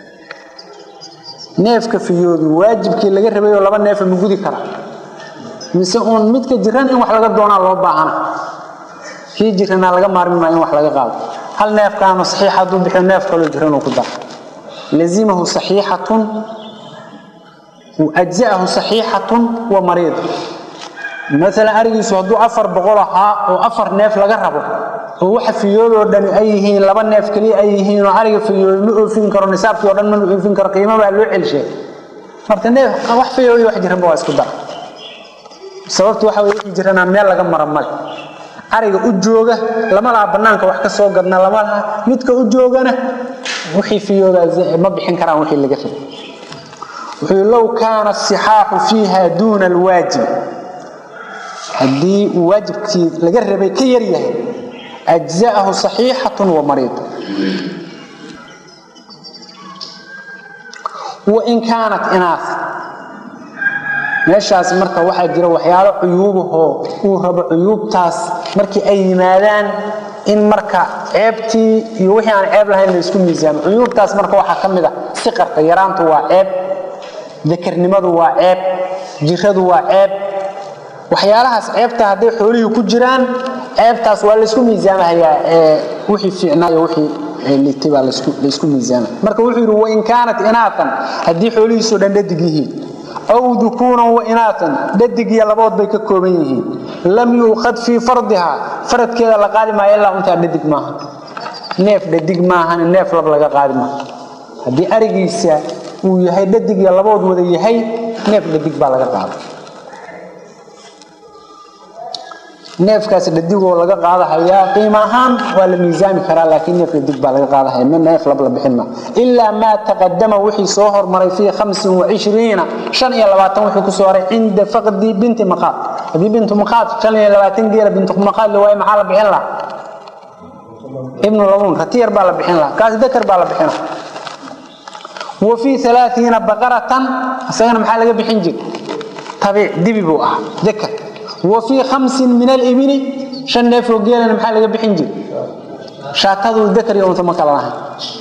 neefka fiyoodu waajibkii laga rabayoo laba neefa ma gudi kara mise uun midka jiran in wax laga doonaa loo baahana kii jiranaa laga maarmi maa in wax laga qaado hal neefkaanu saxiix hadduu bixiyo neef kaloo jiran uu ku dara lazimahu saxiixatun ajza'ahu saxiixatun wa mariid maalan arigiisu hadduu afar boqol ahaa oo afar neef laga rabo oo waxa fiyoodoo dhani ay yihiin laba neef keliya ay yihiin oo ariga fiyooda ma oofin karo nisaabkii o dhan ma oofin karo qiimo baa loo celshay marka neef wax fiyoodi wax jiranba waa isku dara sababtu waxa weye wixii jiranaa meel laga mara male ariga u jooga lama laha bannaanka wax ka soo gadna lama laha midka u joogana wixii fiyooda ma bixin karaan wixii laga rabay wuxuu low kaana asixaaxu fiiha duuna alwaajib haddii uu waajibkii laga rabay ka yar yahay ajza'ahu saxiixatun wa mariid wain kaanat inaas meeshaas marka waxaa jira waxyaalo cuyuubahoo uu rabo cuyuubtaas markii ay yimaadaan in marka ceebtii iyo wixii aan ceeb lahayn la isku miisaamo cuyuubtaas marka waxaa ka mid a siqarka yaraantu waa ceeb dakarnimadu waa ceeb jiradu waa ceeb waxyaalahaas ceebta hadday xoolihii ku jiraan ceebtaas waa laysku miisaamahayaa wixii fiicnaayo wixii litay baa laysku miisaama marka wuxuu yidhi wain kaanat inaatan haddii xoolihiisoo dhan dhadig yihiin aw dukuunan wa inaatan dhadig iyo labood bay ka kooban yihiin lam yuuqad fii fardihaa faradkeeda la qaadi maayo ilaa untaa dhadig maaha neef dhadig maahan neef lab laga qaadi maaha haddii arigiisa uu yahay dhadig iyo labood wada yahay neef dhadig baa laga qaada neefkaas dhadigoo laga qaadahayaa qiimo ahaan waa la miisaami karaa laakiin neef dhadig baa laga qaadahaya ma neef lab la bixin ma ilaa maa taqadama wixii soo hormaray fii hamsin wacishriina shan iyo labaatan wixii ku soo haray cinda faqdi binti maqaad haddii bintu maqaad shan iyo labaatan geela bintu maqaad la waaye maxaa la bixin lahaa ibnu labuun ratiyar baa la bixin lahaa kaas dakar baa la bixina wa fii alaaiina baqaratan isagana maxaa laga bixin jir tabiic dibi buu ahaa dakar wa fii khamsin min alibili shan neefoo geelana maxaa laga bixin jir shaatadu dakar iyo unta ma kala lahayn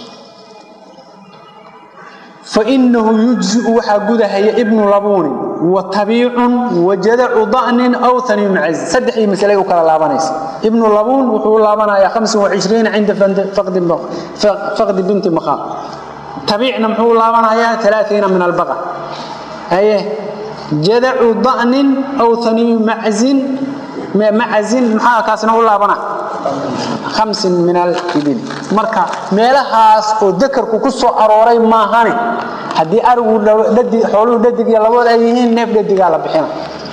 fainahu yujziu waxaa gudahaya ibnu labuunin wa tabiicun wa jadacu da'nin aw haniyu macazi saddexdii masalay u kala laabanaysa ibnu labuun wuxuu u laabanayaa hamsin wacishriina cinda faqdi binti maqaam tabiicna muxuu u laabanayaa alaaiina min albaqa haye jadacu da'nin aw haniyu maczin macazin maxaa kaasina u laabana khamsin min alibil marka meelahaas oo dakarku ku soo arooray maahane haddii arigu xooluhu dhadig iyo labood ay yihiin neef dhadigaa la bixina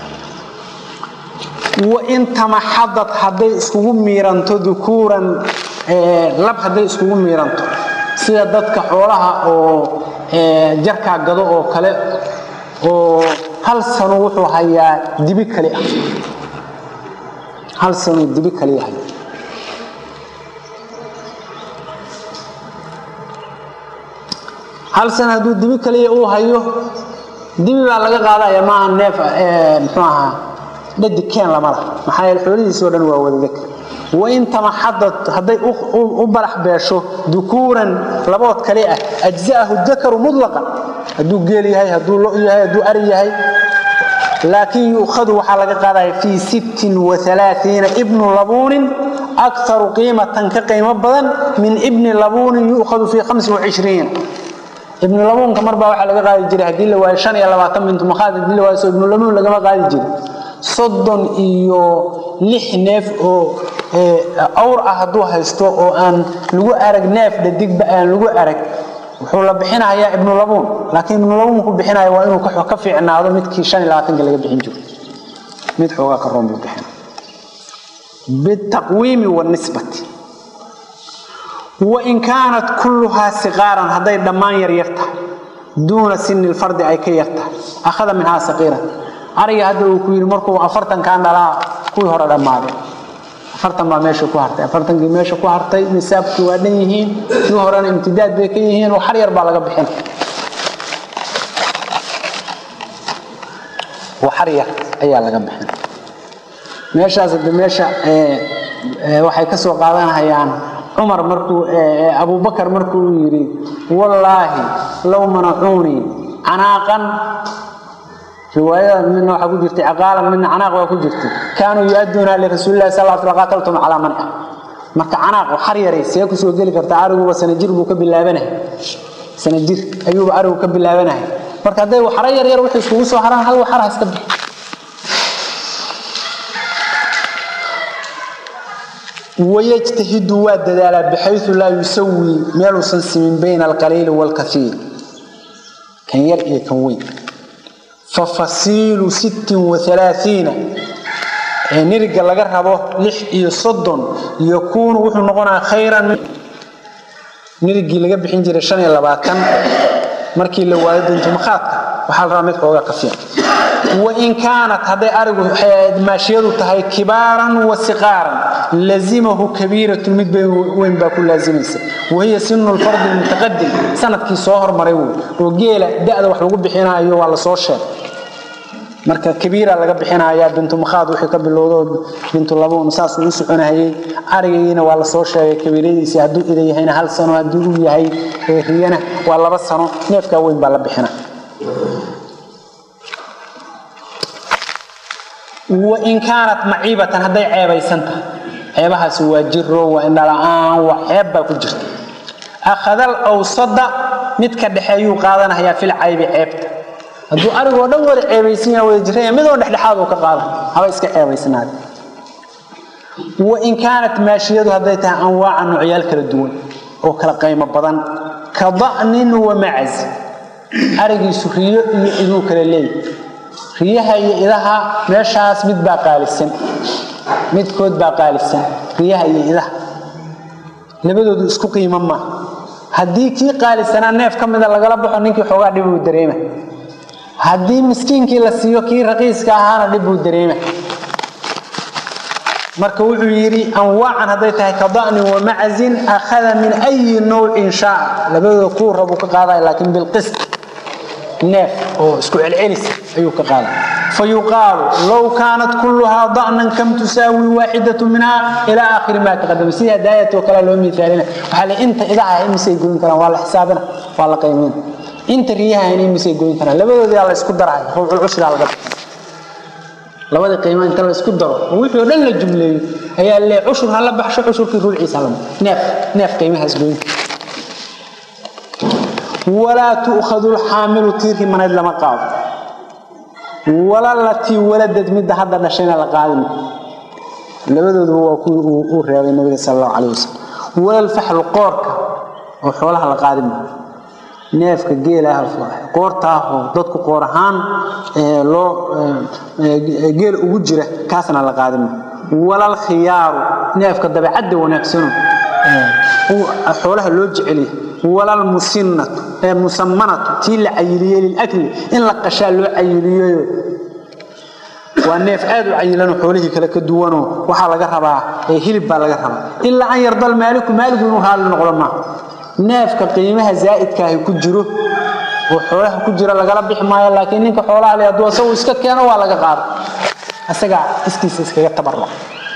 wain tamaxadad hadday iskugu miiranto dukuuran lab hadday iskugu miiranto sida dadka xoolaha oo jarkaa gado oo kale oo hal sano wuxuu hayaa dibi kali ah hal sano dibi kali yahay hal sano hadduu dibi kaliya uu hayo dibi baa laga qaadaya maaha neef muxuu ahaa dhadig keen lama lah maxaa yeele xoolihiisoo dhan waa wada dakar wain tamaxadad hadday u barax beesho dukuuran labood kale ah ajza'ahu dakaru mutlaqan hadduu geel yahay hadduu lo yahay hadduu ari yahay laakiin yu'khadu waxaa laga qaadaya fii sittin waalaaiina ibnu labuunin aktaru qiimatan ka qiimo badan min ibni labuunin yu'khadu fii hamsin wacishriin ibnu labuunka marbaa waxaa laga qaadi jiray haddii la waayo shan iyo labaatan bintu makhaad haddii la waayo so ibnu labuun lagama qaadi jirin soddon iyo lix neef oo awr ah hadduu haysto oo aan lagu arag neef dhadigba aan lagu arag wuxuu la bixinayaa ibnu labuun laakiin ibnu labuunku bixinaya waa inuu ka fiicnaado midkii shan iyo labaatanka laga bixin jiro mid xoogaa ka roon buu bixina bitaqwiimi wanisbati wain kaanat kulluhaa siqaaran hadday dhammaan yaryar tahay duuna sini lfardi ay ka yartahay akhada minhaa saqiiran ariga hadda uu ku yidhi markuu afartankan dhalaa kuwii hore dhammaaday afartan baa meesha ku hartay afartankii meesha ku hartay nisaabkii waa dhan yihiin kii horena imtidaad bay ka yihiin oo xar yar baa laga bixin xar yar ayaa laga bixin meeshaas hadde meesha waxay ka soo qaadanhayaan cumar markuu abubakar markuu yidhi wallaahi low manacuunii canaaqan riwaayada midna waxaa ku jirtay caqaalan midna canaaq waa ku jirtay kaanuu yu-adduuna lirasuulillahi sal lla sl qaataltum calaa manca marka canaaq xar yaray see kusoo geli kartaa ariguba sanajir buu ka bilaabanahay sanajir ayuuba arigu ka bilaabanahay marka hadday waxaro yar yar waxay iskugu soo haraan hal waxar ha iska bixi wayajtahidu waa dadaalaa bixayu laa yusawii meeluusan simin bayna alqaliili waalkaiir kan yar iyo kan weyn fafasiilu sittin waalaaiina ee niriga laga rabo lix iyo soddon yakuunu wuxuu noqonaa khayran nirigii laga bixin jiray shan iyo labaatan markii la waayo duntumakhaadka waxaa la rabaa mid xoogaa ka fiican wain kaanat hadday arigu maashiyadu tahay kibaaran wa siqaaran lazimahu kabiiratun mid weyn baa ku laazimaysa wahiya sinu lfardi lmutaqadim sanadkii soo hormaray wey oo geela da'da wax lagu bixinayo waa la soo sheegay marka kabiira laga bixinayaa bintumakhaad wixii ka bilowdo bintulabuun saasuu u soconahayey arigiina waa la soo sheegay kabiiradiisii hadduu ida yahayna hal sano hadduu u yahay riyana waa laba sano neefkaa weyn baa la bixina wain kaanat maciibatan hadday ceebaysan tahay ceebahaasi waa jiro waa indhala-aan waa ceeb baa ku jirta akhadal awsada midka dhexeeyuu qaadanayaa fil caybi ceebta hadduu arigoo dhan wada ceebaysan yaha wada jiraya midoo dhexdhexaad uu ka qaada haba iska ceebaysnaada wain kaanat maashiyadu hadday tahay anwaaca noocyaal kala duwan oo kala qaymo badan ka da'nin wa macaz arigiisu riyo iyo iduu kala leeyahy riyaha iyo idaha meeshaas mid baa qaalisan midkood baa qaalisan riyaha iyo idaha labadoodu isku qiimo maa haddii kii qaalisanaa neef ka mida lagala baxo ninkii xoogaa dhib uu dareema haddii miskiinkii la siiyo kii raqiiska ahaana dhib buu dareema marka wuxuu yidhi anwaacan hadday tahay ka da'nin wa macazin akhada min ayi nawcin shaaca labadooda kuu rabuu ka qaadaya laakiin bilqist neef oo isku celcelis ayuu ka qaada fayuqaalu low kaanat kulluhaa da'nan kam tusaawi waaxidatu minhaa ilaa aakhiri maa taqadama sida hadaayatoo kale loo miaalina waxaa le inta idaha imisay goyn karaan waa la xisaabina waa la qiimayna inta riyaha imisay goyn karaan labadoodii la isku daraya ruucul cushraa laga bixin labadii qiimo inta la isku daro oo wixii oo dhan la jumleeyo ayaa le cushur ha la baxsho cushurkii ruuciisa lama neef neef qiimahaas goyn walaa tu'khadu lxaamilu tiirkii manayd lama qaado wala latii waladad midda hadda dhashayna la qaadin labadooduba waa kuwii uu reebay nabiga sal allahu calayh wasalam walfaxlu qoorka oo xoolaha la qaadin maayo neefka geelaah qoortaahoo dadku qoor ahaan loo geel ugu jira kaasna la qaadin maayo walal khiyaaru neefka dabeecadda wanaagsano xoolaha loo jecelyahay walal musinnatu ee musammanatu tii la cayiliyey lilakli in la qashaa loo cayiliyeyo waa neef aad u cayilanoo xoolihii kale ka duwanoo waxaa laga rabaa hilib baa laga rabaa ilaa an yardal maaliku maaligu inuu raalli noqdo maaha neefka qiimaha zaa'idkaahi ku jiro oo xoolaha ku jira lagala bixi maayo laakiin ninka xoolaha le hadduu asagu iska keeno waa laga qaado asagaa iskiisa iskaga tabarra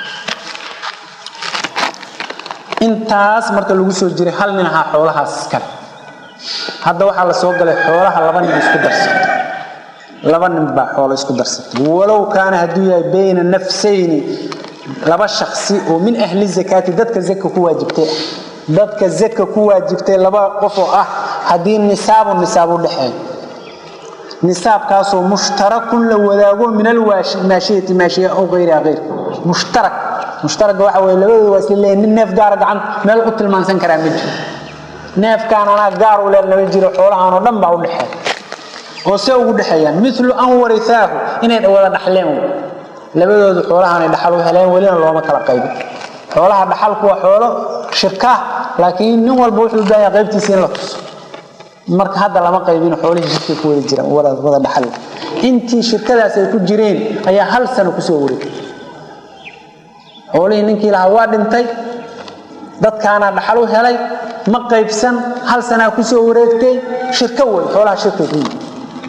intaas marka lagu soo jiray hal nin ahaa xoolahaas iskale hadda waxaa la soo galay xoolaha laba nin isku darsatay laba nin baa xoolo isku darsatay walow kaana hadduu yahay bayna nafsayni laba shaksi oo min ahli zakaati dadka zaka ku waajibtay dadka zaka ku waajibtay laba qof oo ah haddii nisaabu nisaab u dhexeeyo nisaabkaasoo mushtarakun la wadaago min almaashiyati maashiya aw gayriha gayr mushtarak mushtaraga waxa weye labadooda waa isla leeyihin nin neef gaara gacan meel u tilmaansan karaa ma jiro neefkaan anaa gaar u leel lama jiro xoolahaan oo dhan baa u dhexeeya oo see ugu dhexeeyaan milu an warisaahu inay wada dhaxleen labadoodu xoolahaanay dhaxal u heleen welina looma kala qaybin xoolaha dhaxalku waa xoolo shirka laakiin nin walba wuxuu baahan qaybtiisa in la tuso marka hadda lama qaybin xoolihii shirkay ku wada jiraan wada dhaxal intii shirkadaas ay ku jireen ayaa hal sano kusoo wareegay xoolihii ninkii lahaa waa dhintay dadkaana dhaxal u helay ma qaybsan hal sanaa kusoo wareegtay shirko wey xoolaha shirkay ku yihin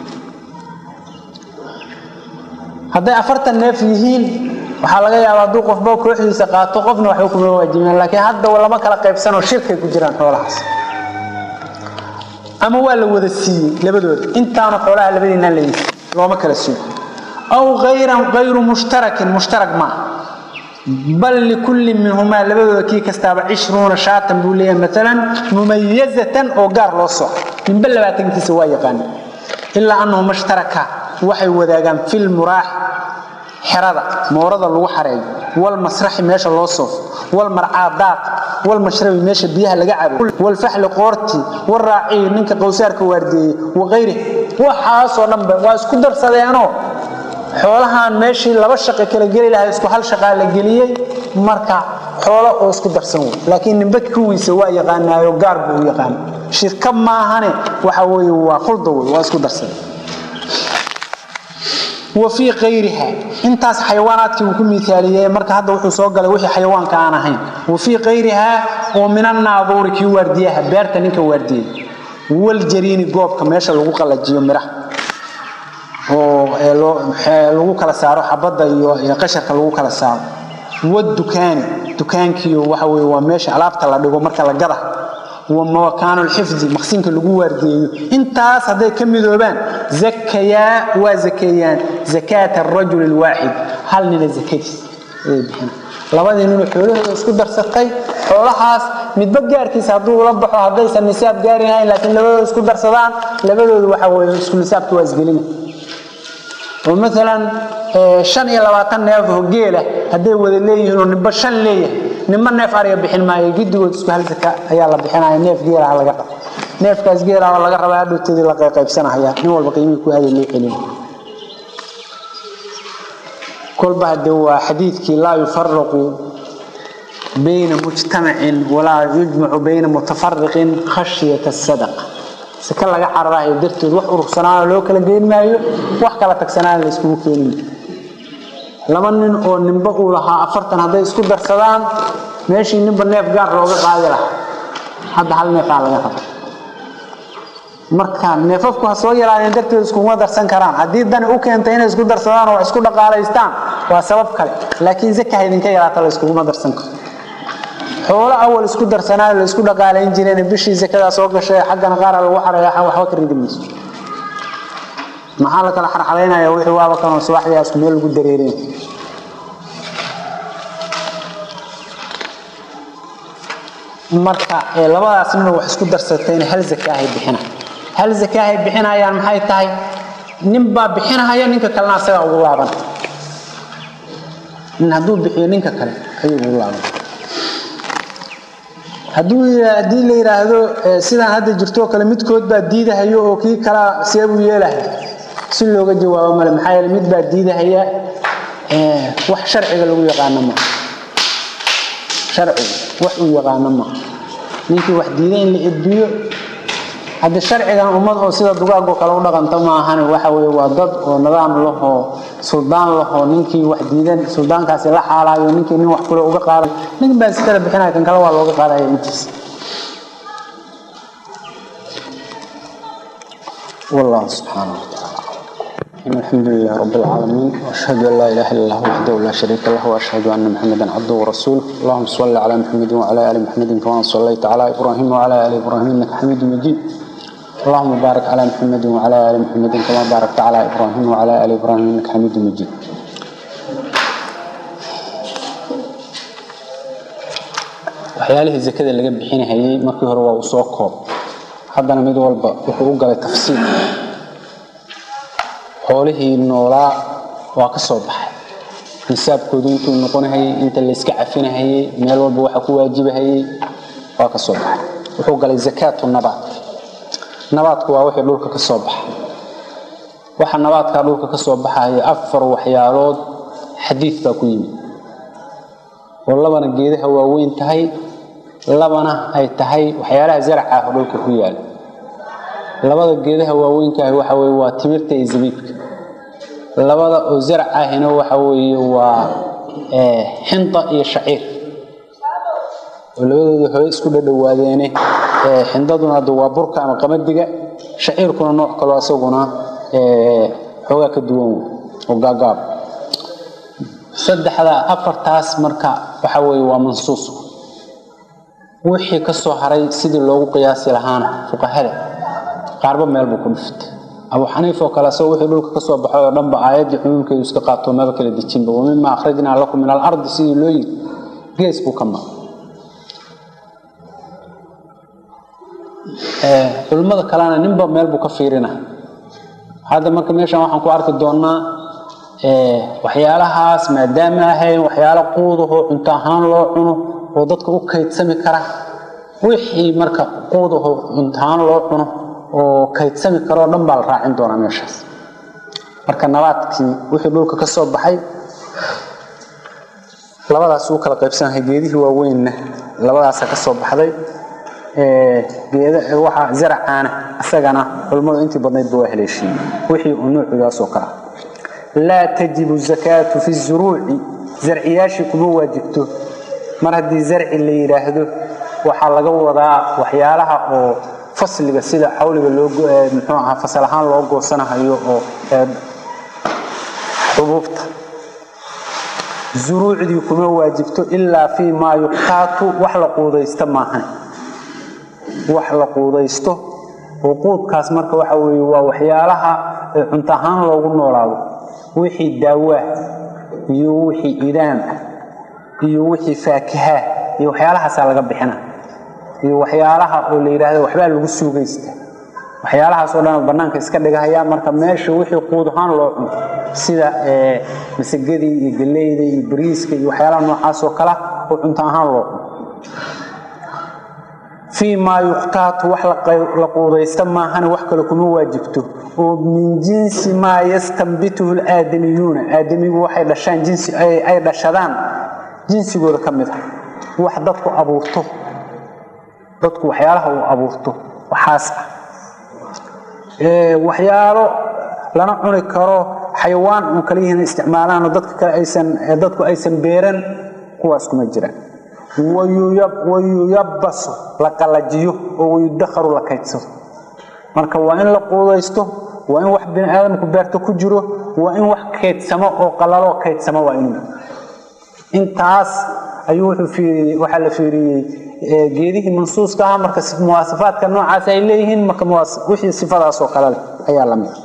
hadday afartan neef yihiin waxaa laga yaabaa hadduu qofba kooxdiisa qaato qofna waxba kuma waajibeen laakiin hadda lama kala qaybsanoo shirkay ku jiraan xoolahaas ama waa la wada siiyey labadooda intaanu xoolaha labadiinaan leeyihi looma kala siiyo aw ayran ayru mushtarakin mushtarak maaha bal likulli minhumaa labadooda kii kastaaba cishruuna shaatan buu leeyahay maalan mumayazatan oo gaar loo soco ninba labaatankiisa waa yaqaana ilaa annahum ashtaraka waxay wadaagaan fil muraax xerada moorada lagu xareeyo walmasraxi meesha loo soofo walmarcaa daaq walmashrabi meesha biyaha laga cabo walfaxli qoorti walraaciyi ninka qowsaarka waardeeyey waqayri waxaasoo dhanba waa isku darsadeenoo xoolahan meeshii laba shaqo kala geli lahaa isku hal shaqaa la geliyey marka xoolo oo isku darsan wey laakiin nimba kuwiisa waa yaqaanaayo gaar buu u yaqaana shirka maahane waxa weeye waa khulda wey waa isku darsaday wa fii kayriha intaas xayawaanaadkii uu ku miaaliyey marka hadda wuxuu soo galay wixii xayawaanka aan ahayn wa fii kayrihaa oo min annaaduuri kii waardiyaha beerta ninka waardiyey waljariini goobka meesha lagu qalajiyo miraha oo lagu kala saaro xabadda iyo qasharka lagu kala saaro wadukaani dukaankiiyo waxa weye waa meesha alaabta la dhigo marka la gada wa makaanu lxifdi maqsinka lagu waardiyeeyo intaas hadday ka midoobaan zakayaa waa zakeeyaan zakaata arajuli lwaaxid hal nina zakadiis ayay bixina labadii ninoo xoolahooda isku darsatay xoolahaas midba gaarkiisa hadduu ula baxo haddaysan nisaab gaari lahayn laakiin labadooda isku darsadaan labadoodu waxa weye isku nisaabka waa isgelina oo maalan shan iyo labaatan neef oo geela hadday wada leeyihiin oo nimba shan leeyahay nimba neef ariga bixin maayo gidigood isku hal zaka ayaa la bixinaya neef geelaha laga rabo neefkaas geelaha laga rabaa hadhowteedii la qaybsanahaya nin walba qiimihii ku aaday loo celin kolba hadde waa xadiidkii laa yufaraqu bayna mujtamacin walaa yujmacu bayna mutafariqin khashyata sadaqa saka laga cararahayo darteed wax urursanaana loo kala geyn maayo wax kala tagsanaana la iskugu keenin laba nin oo ninba uu lahaa afartan hadday isku darsadaan meeshii ninba neef gaar looga qaadi lahaa hadda hal neefaa laga raba marka neefafku ha soo yaraadeen darteed iskuguma darsan karaan haddii dani u keentay inay isku darsadaan oo wax isku dhaqaalaystaan waa sabab kale laakiin zaka ha idinka yaraata la iskuguma darsan karo xoolo awal isku darsanaayo la isku dhaqaalayn jireen bishii zakadaa soo gashay xaggana qaara lagu xareeya waxba ka ridi mayso maxaa la kala xarxalaynaya wixii waaba kanoo subaxdii isku meel lagu dareerin marka labadaas nin wax isku darsatayna hal zakaahay bixina hal zakaahay bixinayaan maxay tahay nin baa bixinaya ninka kalena asagaa ugu laaban nin hadduu bixiyo ninka kale ayuu ugu laaban hadduu haddii la yidhaahdo sidaan hadda jirtoo kale midkood baa diidahayo oo kii kalaa see buu yeelahay si looga jawaabo male maxaa yeele mid baa diidahaya wax sharciga lagu yaqaano ma sharciga wax uu yaqaano ma ninkii wax diida in la edbiyo haddi sharcigan ummad oo sida dugaagoo kale u dhaqanto ma ahane waxa weye waa dad oo nidaam lahoo suldaan lahoo ninkii wax diidan suldaankaasi la xaalaayo ninkii nin wax kule uga qaaday nin baa iskala bixinaya kan kale waa looga qaadaya intiisa والله سبحانه وتعالى الحمد لله رب العالمين واشهد ان لا اله الا الله وحده لا شريك له واشهد ان محمدا عبده ورسوله اللهم صل على محمد وعلى ال محمد كما صليت على ابراهيم وعلى ال ابراهيم انك حميد مجيد اللهم بارك على محمد وعلى ال محمد كما باركت على ابراهيم وعلى ال ابراهيم انك حميد مجيد waxyaalihii zakada laga bixinahayay markii hore waa uu soo koob haddana mid walba wuxuu u galay tafsiil xoolihii noolaa waa ka soo baxay nisaabkoodu intuu noqonahayey inta layska cafinahayey meel walba waxa ku waajibahayey waa ka soo baxay wuxuu galay zakaatu nabaat nabaadku waa wixii dhulka ka soo baxa waxa nabaadkaa dhulka ka soo baxaya afar waxyaalood xadiid baa ku yimid oo labana geedaha waaweyn tahay labana ay tahay waxyaalaha zaraca ah oo dhulka ku yaala labada geedaha waaweynkaah waxa weye waa timirta iyo zabiibka labada oo zarac ahina waxa weeye waa xinda iyo shaciir oo labadooda hore isku dhadhowaadeene xindaduna hadda waa burka ama qamadiga shaciirkuna nooc kaloo isaguna xoogaa ka duwan wey oo gaagaab saddexda afartaas marka waxa weeye waa mansuus wixii ka soo haray sidii loogu qiyaasi lahaana fuqahada qaarba meel buu ku dhiftay abu xaniif oo kale asagoo wixii dhulka ka soo baxay oo dhanba aayaddii cumuumkeedu iska qaato maba kala dejinba wamima akhrajnaa lakum min alardi sidii loo yiri gees buu ka mara culimmada kalena ninba meel buu ka fiirina hadda marka meeshan waxaan ku arki doonaa waxyaalahaas maadaama ahayn waxyaalo quudahoo cunto ahaan loo cuno oo dadka u kaydsami kara wixii marka quudahoo cunto ahaan loo cuno oo kaydsami karoo dhan baa la raacin doonaa meeshaas marka nabaadkii wixii dhulka ka soo baxay labadaas uu kala qaybsanahay geedihii waaweynna labadaasa ka soo baxday waxa zaracaana isagana culimmadu intii badnaydba waa haleeshiiyey wixii uu nuucigaasoo kala laa tajibu zakaatu fi zuruuci zarciyaashii kuma waajibto mar haddii zarci la yidhaahdo waxaa laga wadaa waxyaalaha oo fasliga sida xawliga loomuxuu ahaa fasal ahaan loo goosanahayo oo xubuubta zuruucdii kuma waajibto ilaa fii maa yuqtaatu wax la quudaysto maahan wax la quudaysto oo quudkaas marka waxa weeye waa waxyaalaha cunto ahaan loogu noolaado wixii daawaah iyo wixii idaam ah iyo wixii faakihaah iyo waxyaalahaasaa laga bixina iyo waxyaalaha oo la yidhaahdo waxbaa lagu suugaysta waxyaalahaas oo dhan bannaanka iska dhigahaya marka meesha wixii quud ahaan loo cuno sida masagadii iyo galeyda iyo bariiska iyo waxyaalaha noocaas oo kala oo cunto ahaan loo cuno fii maa yuqtaatu wax la quudaysta maahane wax kale kuma waajibto oo min jinsi maa yastanbituhu laadamiyuuna aadamigu waxay dhashaan jinsi ay dhashadaan jinsigooda ka mid ah wax dadku abuurto dadku waxyaalaha uu abuurto waxaas ah waxyaalo lana cuni karo xayawaan uun kala yihiin isticmaalaanoo dadka kale aysan dadku aysan beeran kuwaas kuma jiraan wayuyabasu la qalajiyo oo wayudakharu la kaydsado marka waa in la quudaysto waa in wax bini aadamku beerto ku jiro waa in wax kaydsamo oo qalaloo kaydsamo waa inuu intaas ayuu waxaa la fiiriyey geedihii mansuuska ah marka muwaasafaadka noocaas ay leeyihiin marka wixii sifadaasoo kale leh ayaa la mid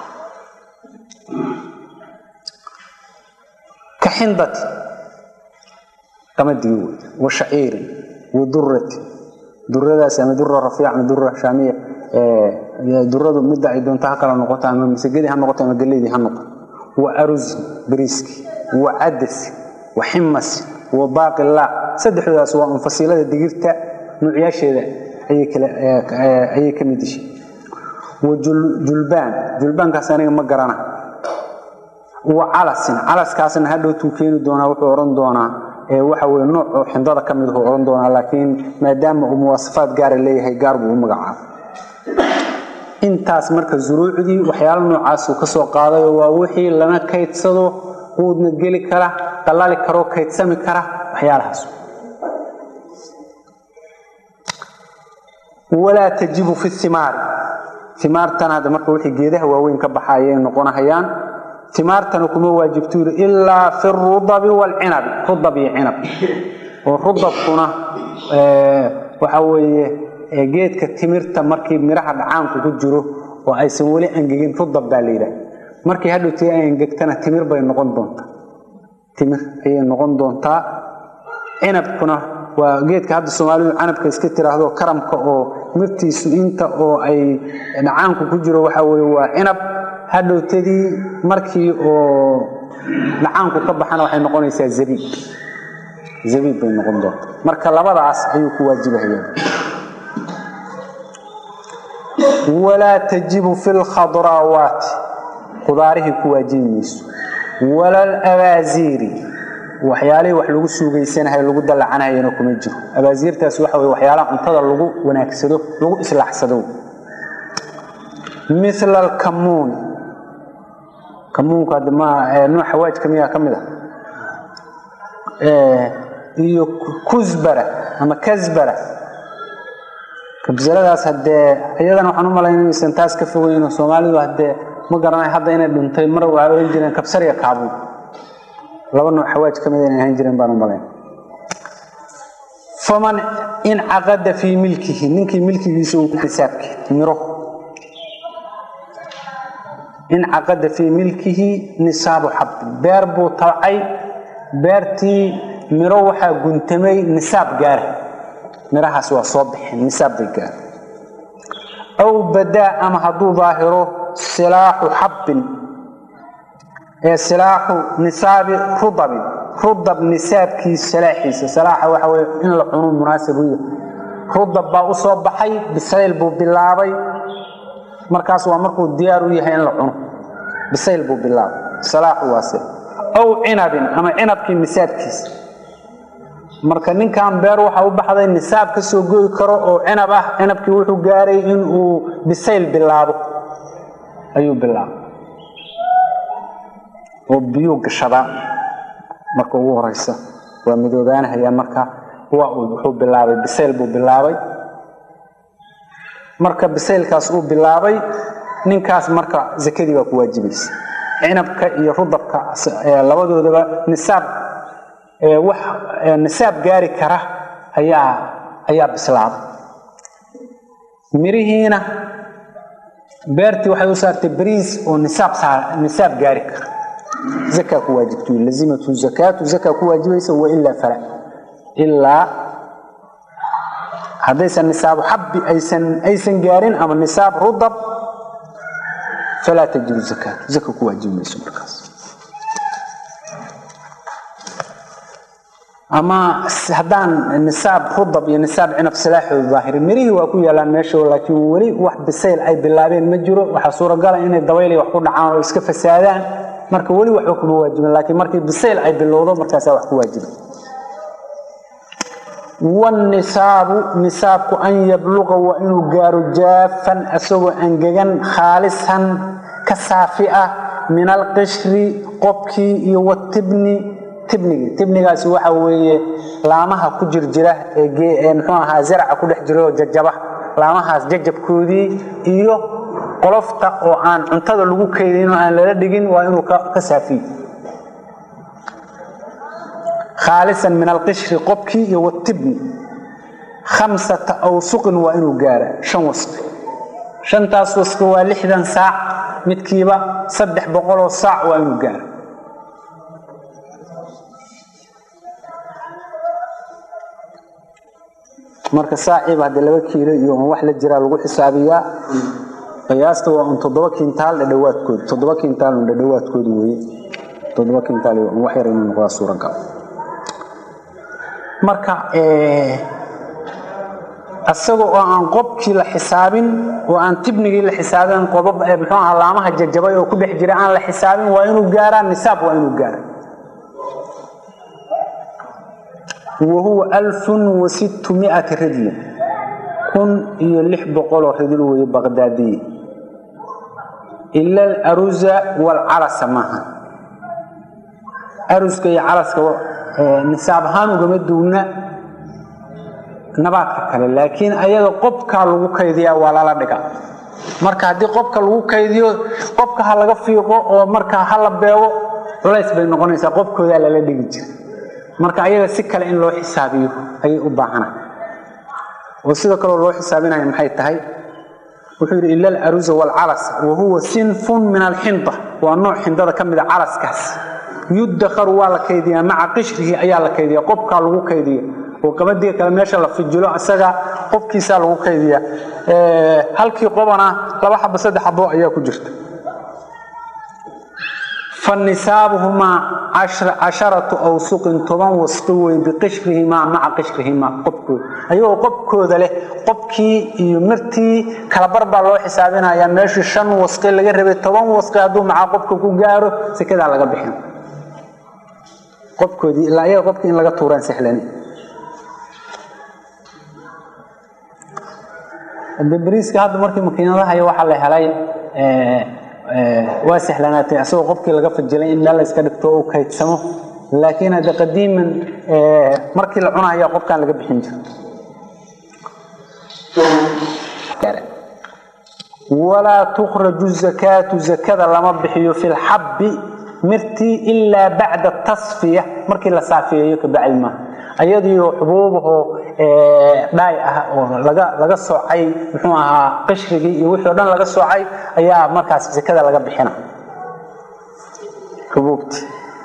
ka xindati qamadii wey wa shaciirin wa durati duradaas ama dura rafiic ama dura shaamiya duradu midda ay doonto ha kala noqoto ama masagadii ha noqoto ama galeydii ha noqoto wa arusi bariiski wa cadasi wa ximasin wa baaqilaa saddexdoodaas waa un fasiilada digirta nuucyaasheeda ayay ka mid yihiin wa julbaan julbaankaas aniga ma garana wa calasin calaskaasna hadhowtuu keeni doonaa wuxuu odhan doonaa waxa weye nooc oo xindada ka mid odhan doonaa laakiin maadaama uu muwaasafaad gaara leeyahay gaar buu u magacaaba intaas marka zuruucdii waxyaala noocaasuu ka soo qaadayo waa wixii lana kaydsado quudna geli kara dallali karoo kaydsami kara waxyaalahaas walaa tajibu fi imaari imaartana hadda marka wixii geedaha waaweyn ka baxa ayay noqonahayaan imaartana kuma waajibto yiri ilaa fi rudabi waalcinabi rudab iyo cinab oo rudabkuna waxa weeye geedka timirta markii midhaha dhacaanku ku jiro oo aysan weli angegin rudab baa la yidhaha markii hadhowtii ay angegtana timir bay noqon doontaa timir ayay noqon doontaa cinabkuna waa geedka hadda soomaalidu canabka iska tiraahdo karamka oo mirtiisu inta oo ay dhacaanku ku jiro waxa weye waa cinab hadhowtadii markii oo dhacaanku ka baxana waxay noqonaysaa zabiib zabiib bay noqon doontaa marka labadaas ayuu ku waajibahaya walaa tajibu fi lkhadraawaati qudaarihii ku waajibi mayso wala alabaasiiri waxyaalihii wax lagu suugaysanahay lagu dallacanayana kuma jiro abaasiirtaas waxa wey waxyaalaha cuntada lagu wanaagsado lagu islaaxsado mila alkamuun kamuunka hadda ma nooc xawaajka miyaa ka mid ah iyo kusbara ama kasbara kabsaladaas haddee iyadana waxaan u malayn inaysan taas ka fogeyno soomaalidu haddee ma garanay hadda inay dhintay mar waxay ohan jireen kabsariya kaabuun laba nooc xawaaj ka mid inay ahaan jireen baan u malayn faman incaqada fii milkihi ninkii milkigiisa uu xisaabki miro incaqada fii milkihi nisaabu xabin beer buu tabcay beertii miro waxaa guntamay nisaab gaara mirahaas waa soo baxeen nisaab bay gaara aw badaa ama hadduu daahiro silaaxu xabbin ee silaaxu nisaabi rudabin rudab nisaabkiisa salaaxiisa salaaxa waxa weye in la cuno munaasib u yahay rudab baa u soo baxay bisayl buu bilaabay markaas waa markuu diyaar u yahay in la cuno bisayl buu bilaabay salaaxu waase aw cinabin ama cinabkii nisaabkiisa marka ninkan beer waxa u baxday nisaab ka soo goyi karo oo cinab ah cinabkii wuxuu gaaray in uu bisayl bilaabo ayuu bilaabay oo biyuu gashadaa marka ugu horeysa waa midoobaanahaya marka wuxuu bilaabay bisayl buu bilaabay marka bisaylkaas uu bilaabay ninkaas marka zakadii baa ku waajibaysa cinabka iyo rudabka labadoodaba nisaab wax nisaab gaari kara ayaa ayaa bislaaday mirihiina beertii waxay u saartay bariis oo nisaab nisaab gaari kara zakaa ku waajibtu lazimatu zakaatu zakaa ku waajibaysa wailaa fala ilaa haddaysan nisaabu xabbi aysan aysan gaarin ama nisaab rudab falaa tajibu zakaatu zaka ku waajibi mayso markaas ama haddaan nisaab rudab iyo nisaab cinab silaaxooda daahirin mirihii waa ku yaalaan meesha laakiin weli wax bisayl ay bilaabeen ma jiro waxaa suuragala inay dabayli wax ku dhacaan oo iska fasaadaan marka weli waxba kuma waajibin laakiin markii bisayl ay bilowdo markaasaa wax ku waajiba wanisaabu nisaabku an yabluqa waa inuu gaaro jaafan asagoo angegan khaalisan ka saafi ah min alqishri qobkii iyo watibni tibnigii tibnigaasi waxa weeye laamaha ku jirjira ee muxuu ahaa zaraca ku dhex jira oo jajaba laamahaas jajabkoodii iyo qolofta oo aan cuntada lagu kaydin oo aan lala dhigin waa inuu ka saafiyo khaalisan min alqishri qobkii iyo watibni khamsata awsuqin waa inuu gaara shan wasqi shantaas wasqi waa lixdan saac midkiiba saddex boqoloo saac waa inuu gaara marka saaciiba haddii laba kiilo iyo wax la jiraa lagu xisaabiyaa qiyaasta waa un toddoba kintaal dhadhawaadkood toddoba kintaal un dhadhawaadkoodi weye toddoba kintaal wax yar inuu noqdaa suuragal marka isagoo oo aan qobkii la xisaabin oo aan tibnigii la xisaabin qobab muxuu ahaa laamaha jajabay oo ku dhex jira aan la xisaabin waa inuu gaaraa nisaab waa inuu gaara wa huwa alfun wa sittu mi'ati ridlin kun iyo lix boqoloo ridil weeye baqdaadiye ila alaruza waalcalasa maaha aruska iyo calaska nisaab ahaan ugama duuna nabaadka kale laakiin ayaga qobkaa lagu kaydiyaa waa lala dhiga marka haddii qobka lagu kaydiyo qobka ha laga fiiqo oo markaa ha la beego culays bay noqonaysaa qobkoodaa lala dhigi jira marka ayaga si kale in loo xisaabiyo ayay u baahana oo sidoo kaleo loo xisaabinaya maxay tahay wuxuu yidhi ila alaruza waalcalas wa huwa sinfun min alxinda waa nooc xindada ka mida calaskaas yudakharu waa la kaydiyaa maca qishrihi ayaa la kaydiya qobkaa lagu kaydiya oo qabadiga kale meesha la fijilo isaga qobkiisaa lagu kaydiya halkii qobana laba xabo saddex xabo ayaa ku jirta fa nisaabuhumaa casharatu awsuqin toban wasqi wey biqishrihimaa maca qishrihimaa qobkooda ayagoo qobkooda leh qobkii iyo mirtii kalabar baa loo xisaabinayaa meeshii shan wasqi laga rabay toban wasqi hadduu maca qobka ku gaaro sekadaa laga bixin qobkoodii ilaa ayaga qobkii in laga tuuraan sahlan beriiska hadda markii makiinadahay waxaa la helay waa sahlanaatay isagoo qofkii laga fajilay in meel la iska dhigto uu kaydsamo laakiin hadda qadiiman markii la cunaya qofkaan laga bixin jiro walaa tukhraju zakaatu zakada lama bixiyo fi lxabbi mirtii ilaa bacda tasfiya markii la saafeeyo kabacdi maaha ayadiio xubuubahoo dhaay ah oo laga laga soocay muxuu ahaa qishrigii iyo wixii o dhan laga soocay ayaa markaas sakada laga bixina xubuubti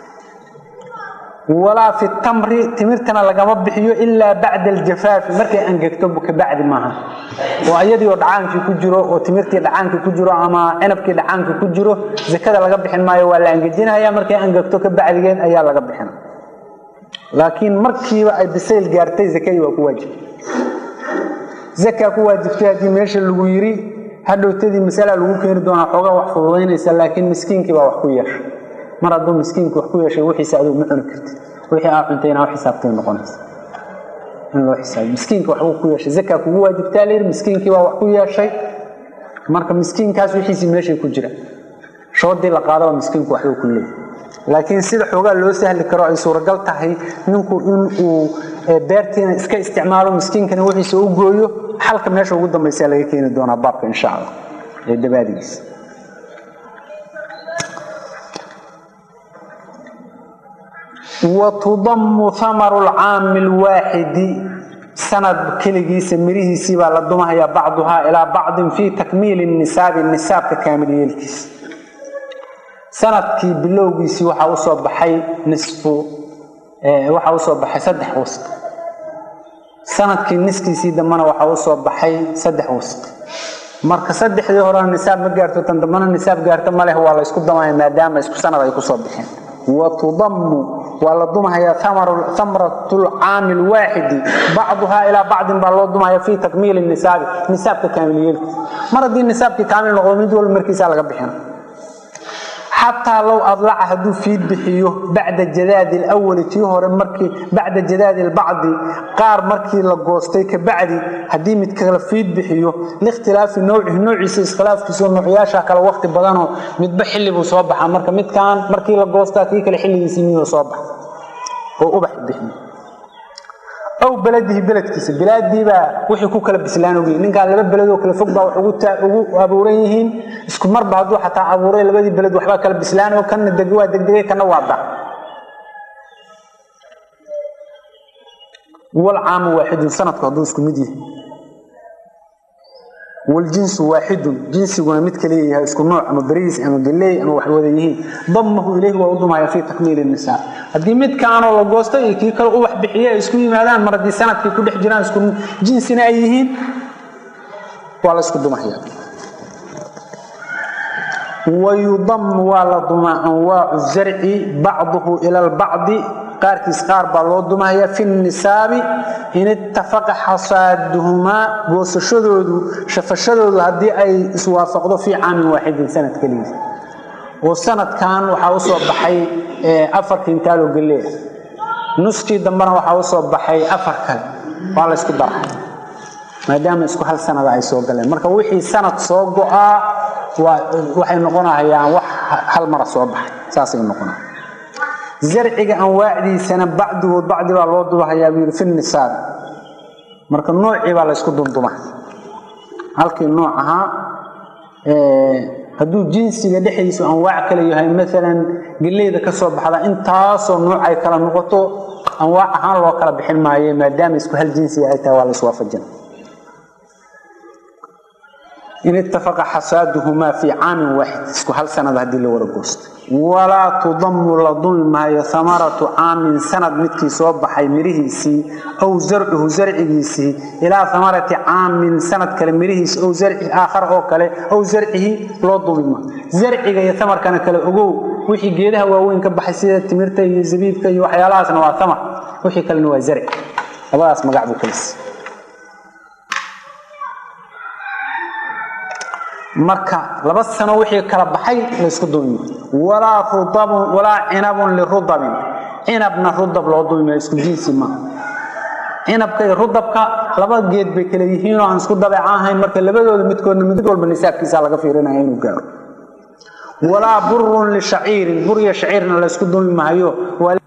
walaa fi tamri timirtana lagama bixiyo ilaa bacda aljafaafi markay angegto kabacdi maaha oo ayadiioo dhacaankii ku jiro oo timirtii dhacaankii ku jiro ama cinabkii dhacaankii ku jiro zakada laga bixin maayo waa la angejinaya markay angegto kabacdigeed ayaa laga bixina laakiin markiiba ay bisayl gaartay zakadii waa ku waajib zakaa ku waajibtay haddii meesha lagu yiri hadhowtadii masalaa lagu keeni doonaa xoogaa wax fududaynaysa laakiin miskiinkii baa wax ku yeeshay mar hadduu miskiinki wax ku yeeshay wixiisa adigu ma cuni kartid wixii aa cuntay inaa xisaabtay noqonaysa in loo xisaabiyo miskiinka waxbuu ku yeeshay zakaa kugu waajibtaa layidhi miskiinkii baa wax ku yeeshay marka miskiinkaas wixiisii meeshay ku jira shoodii la qaadaba miskiinku waxbuu ku leeyahy laakiin sida xoogaa loo sahli karo ay suuragal tahay ninku in uu beertiina iska isticmaalo miskiinkana wixiisa u gooyo xalka meesha ugu dambaysa laga keeni doonaa baabka insha allah ee dabaadigiisa watudamu amaru lcaami lwaaxidi sanad keligiisa mirihiisii baa la dumahayaa bacduhaa ilaa bacdin fii takmiili nisaabi nisaabka kaamil yeelkiisa sanadkii bilowgiisii waxaa usoo baxay nisfu waxaa usoo baxay saddex wasq sanadkii niskiisii dambana waxaa usoo baxay saddex wasq marka saddexdii horena nisaab ma gaarto tan dambana nisaab gaarto maleh waa la ysku damaya maadaama isku sanad ay kusoo baxeen watudamu waa la dumahayaa amrat lcaami lwaaxidi bacduhaa ilaa bacdin baa loo dumahaya fii takmiili nisaabi nisaabka kaamilyeelkiisa mar haddii nisaabkii kaamil noqdo mid walba markiisaa laga bixina xataa low adlaca hadduu fiid bixiyo bacda jadaadi lwali tii hore markii bacda jadaadi lbacdi qaar markii la goostay kabacdi haddii mid kala fiid bixiyo likhtilaafi nowcihi noociisa iskhilaafkiisa oo noocyaasha kale wakti badanoo midba xilli buu soo baxaa marka midkaan markii la goostaa kii kale xilligiisii miduu soo baxa oo ubax bixiyo aw beladihi beledkiisa bilaadiibaa wixii ku kala bislaan ogey ninkaan laba beledoo kale fog baa wax ugu abuuran yihiin isku marba hadduu xataa abuuray labadii beled waxbaa kala bislaan oo kana deg waa degdegay kana waa da walcaamu waaxidun sanadku hadduu isku mid yahay waljinsu waaxidun jinsiguna mid kaliya yahay isku nooc ama beriis ama galeey ama wax wada yihiin damahu ilayhi waa u dumaya fii takmiili nisaa haddii midkaanoo la goosto iyo kii kale ubax bixiye ay isku yimaadaan mar haddii sanadkii ku dhex jiraan isku jinsina ay yihiin waa la isku dumaya wayudamu waa la dumaa anwaacu zarci bacduhu ila lbacdi qaarkiis qaar baa loo dumahaya fi nisaabi in ittafaqa xasaaduhumaa goosashadoodu shafashadoodu haddii ay iswaafaqdo fii caamin waaxidin sanad keligiis oo sanadkan waxaa usoo baxay afar kintaal oo galeea nuskii dambena waxaa usoo baxay afar kale waa la ysku dara maadaama isku hal sanada ay soo galeen marka wixii sanad soo go-aa waxay noqonahayaan wax hal mara soo baxay saasay noqona zarciga anwaacdiisana bacdigood bacdi baa loo dubahayaa buu yidhi fi nisaab marka noocii baa la ysku dunduma halkii nooc ahaa hadduu jinsiga dhexdiisu anwaac kale yahay maalan geleyda ka soo baxda intaasoo nuuc ay kala noqoto anwaac ahaan loo kala bixin maayo maadaama isku hal jinsiga ay tahay waa la iswaafajina in ittafaqa xasaaduhumaa fii caamin waaxid isku hal sanad haddii la wada goosto walaa tudamu la dumi maayo hamaratu caamin sanad midkii soo baxay mirihiisii aw zarcuhu zarcigiisii ilaa hamarati caamin sanad kale mirihiisi ow zarci aakhar oo kale ow zarcihi loo dumi maayo zarciga iyo hamarkana kale ogow wixii geedaha waaweyn ka baxay sida timirta iyo zabiibka iyo waxyaalahaasna waa hamar wixii kalena waa zarci labadaas magac buu kalis marka laba sano wixii kala baxay laysku dumi walaa rudabun walaa cinabun lirudabin cinabna rudab loo dumi maayo isku jinsi maaha cinabka iyo rudabka laba geed bay kala yihiinoo aan isku dabeeca ahayn marka labadooda midkoodna mid walba nisaabkiisa laga fiirinaya inuu gaaro walaa burun lishaciirin bur iyo shaciirna laysku dumi maayo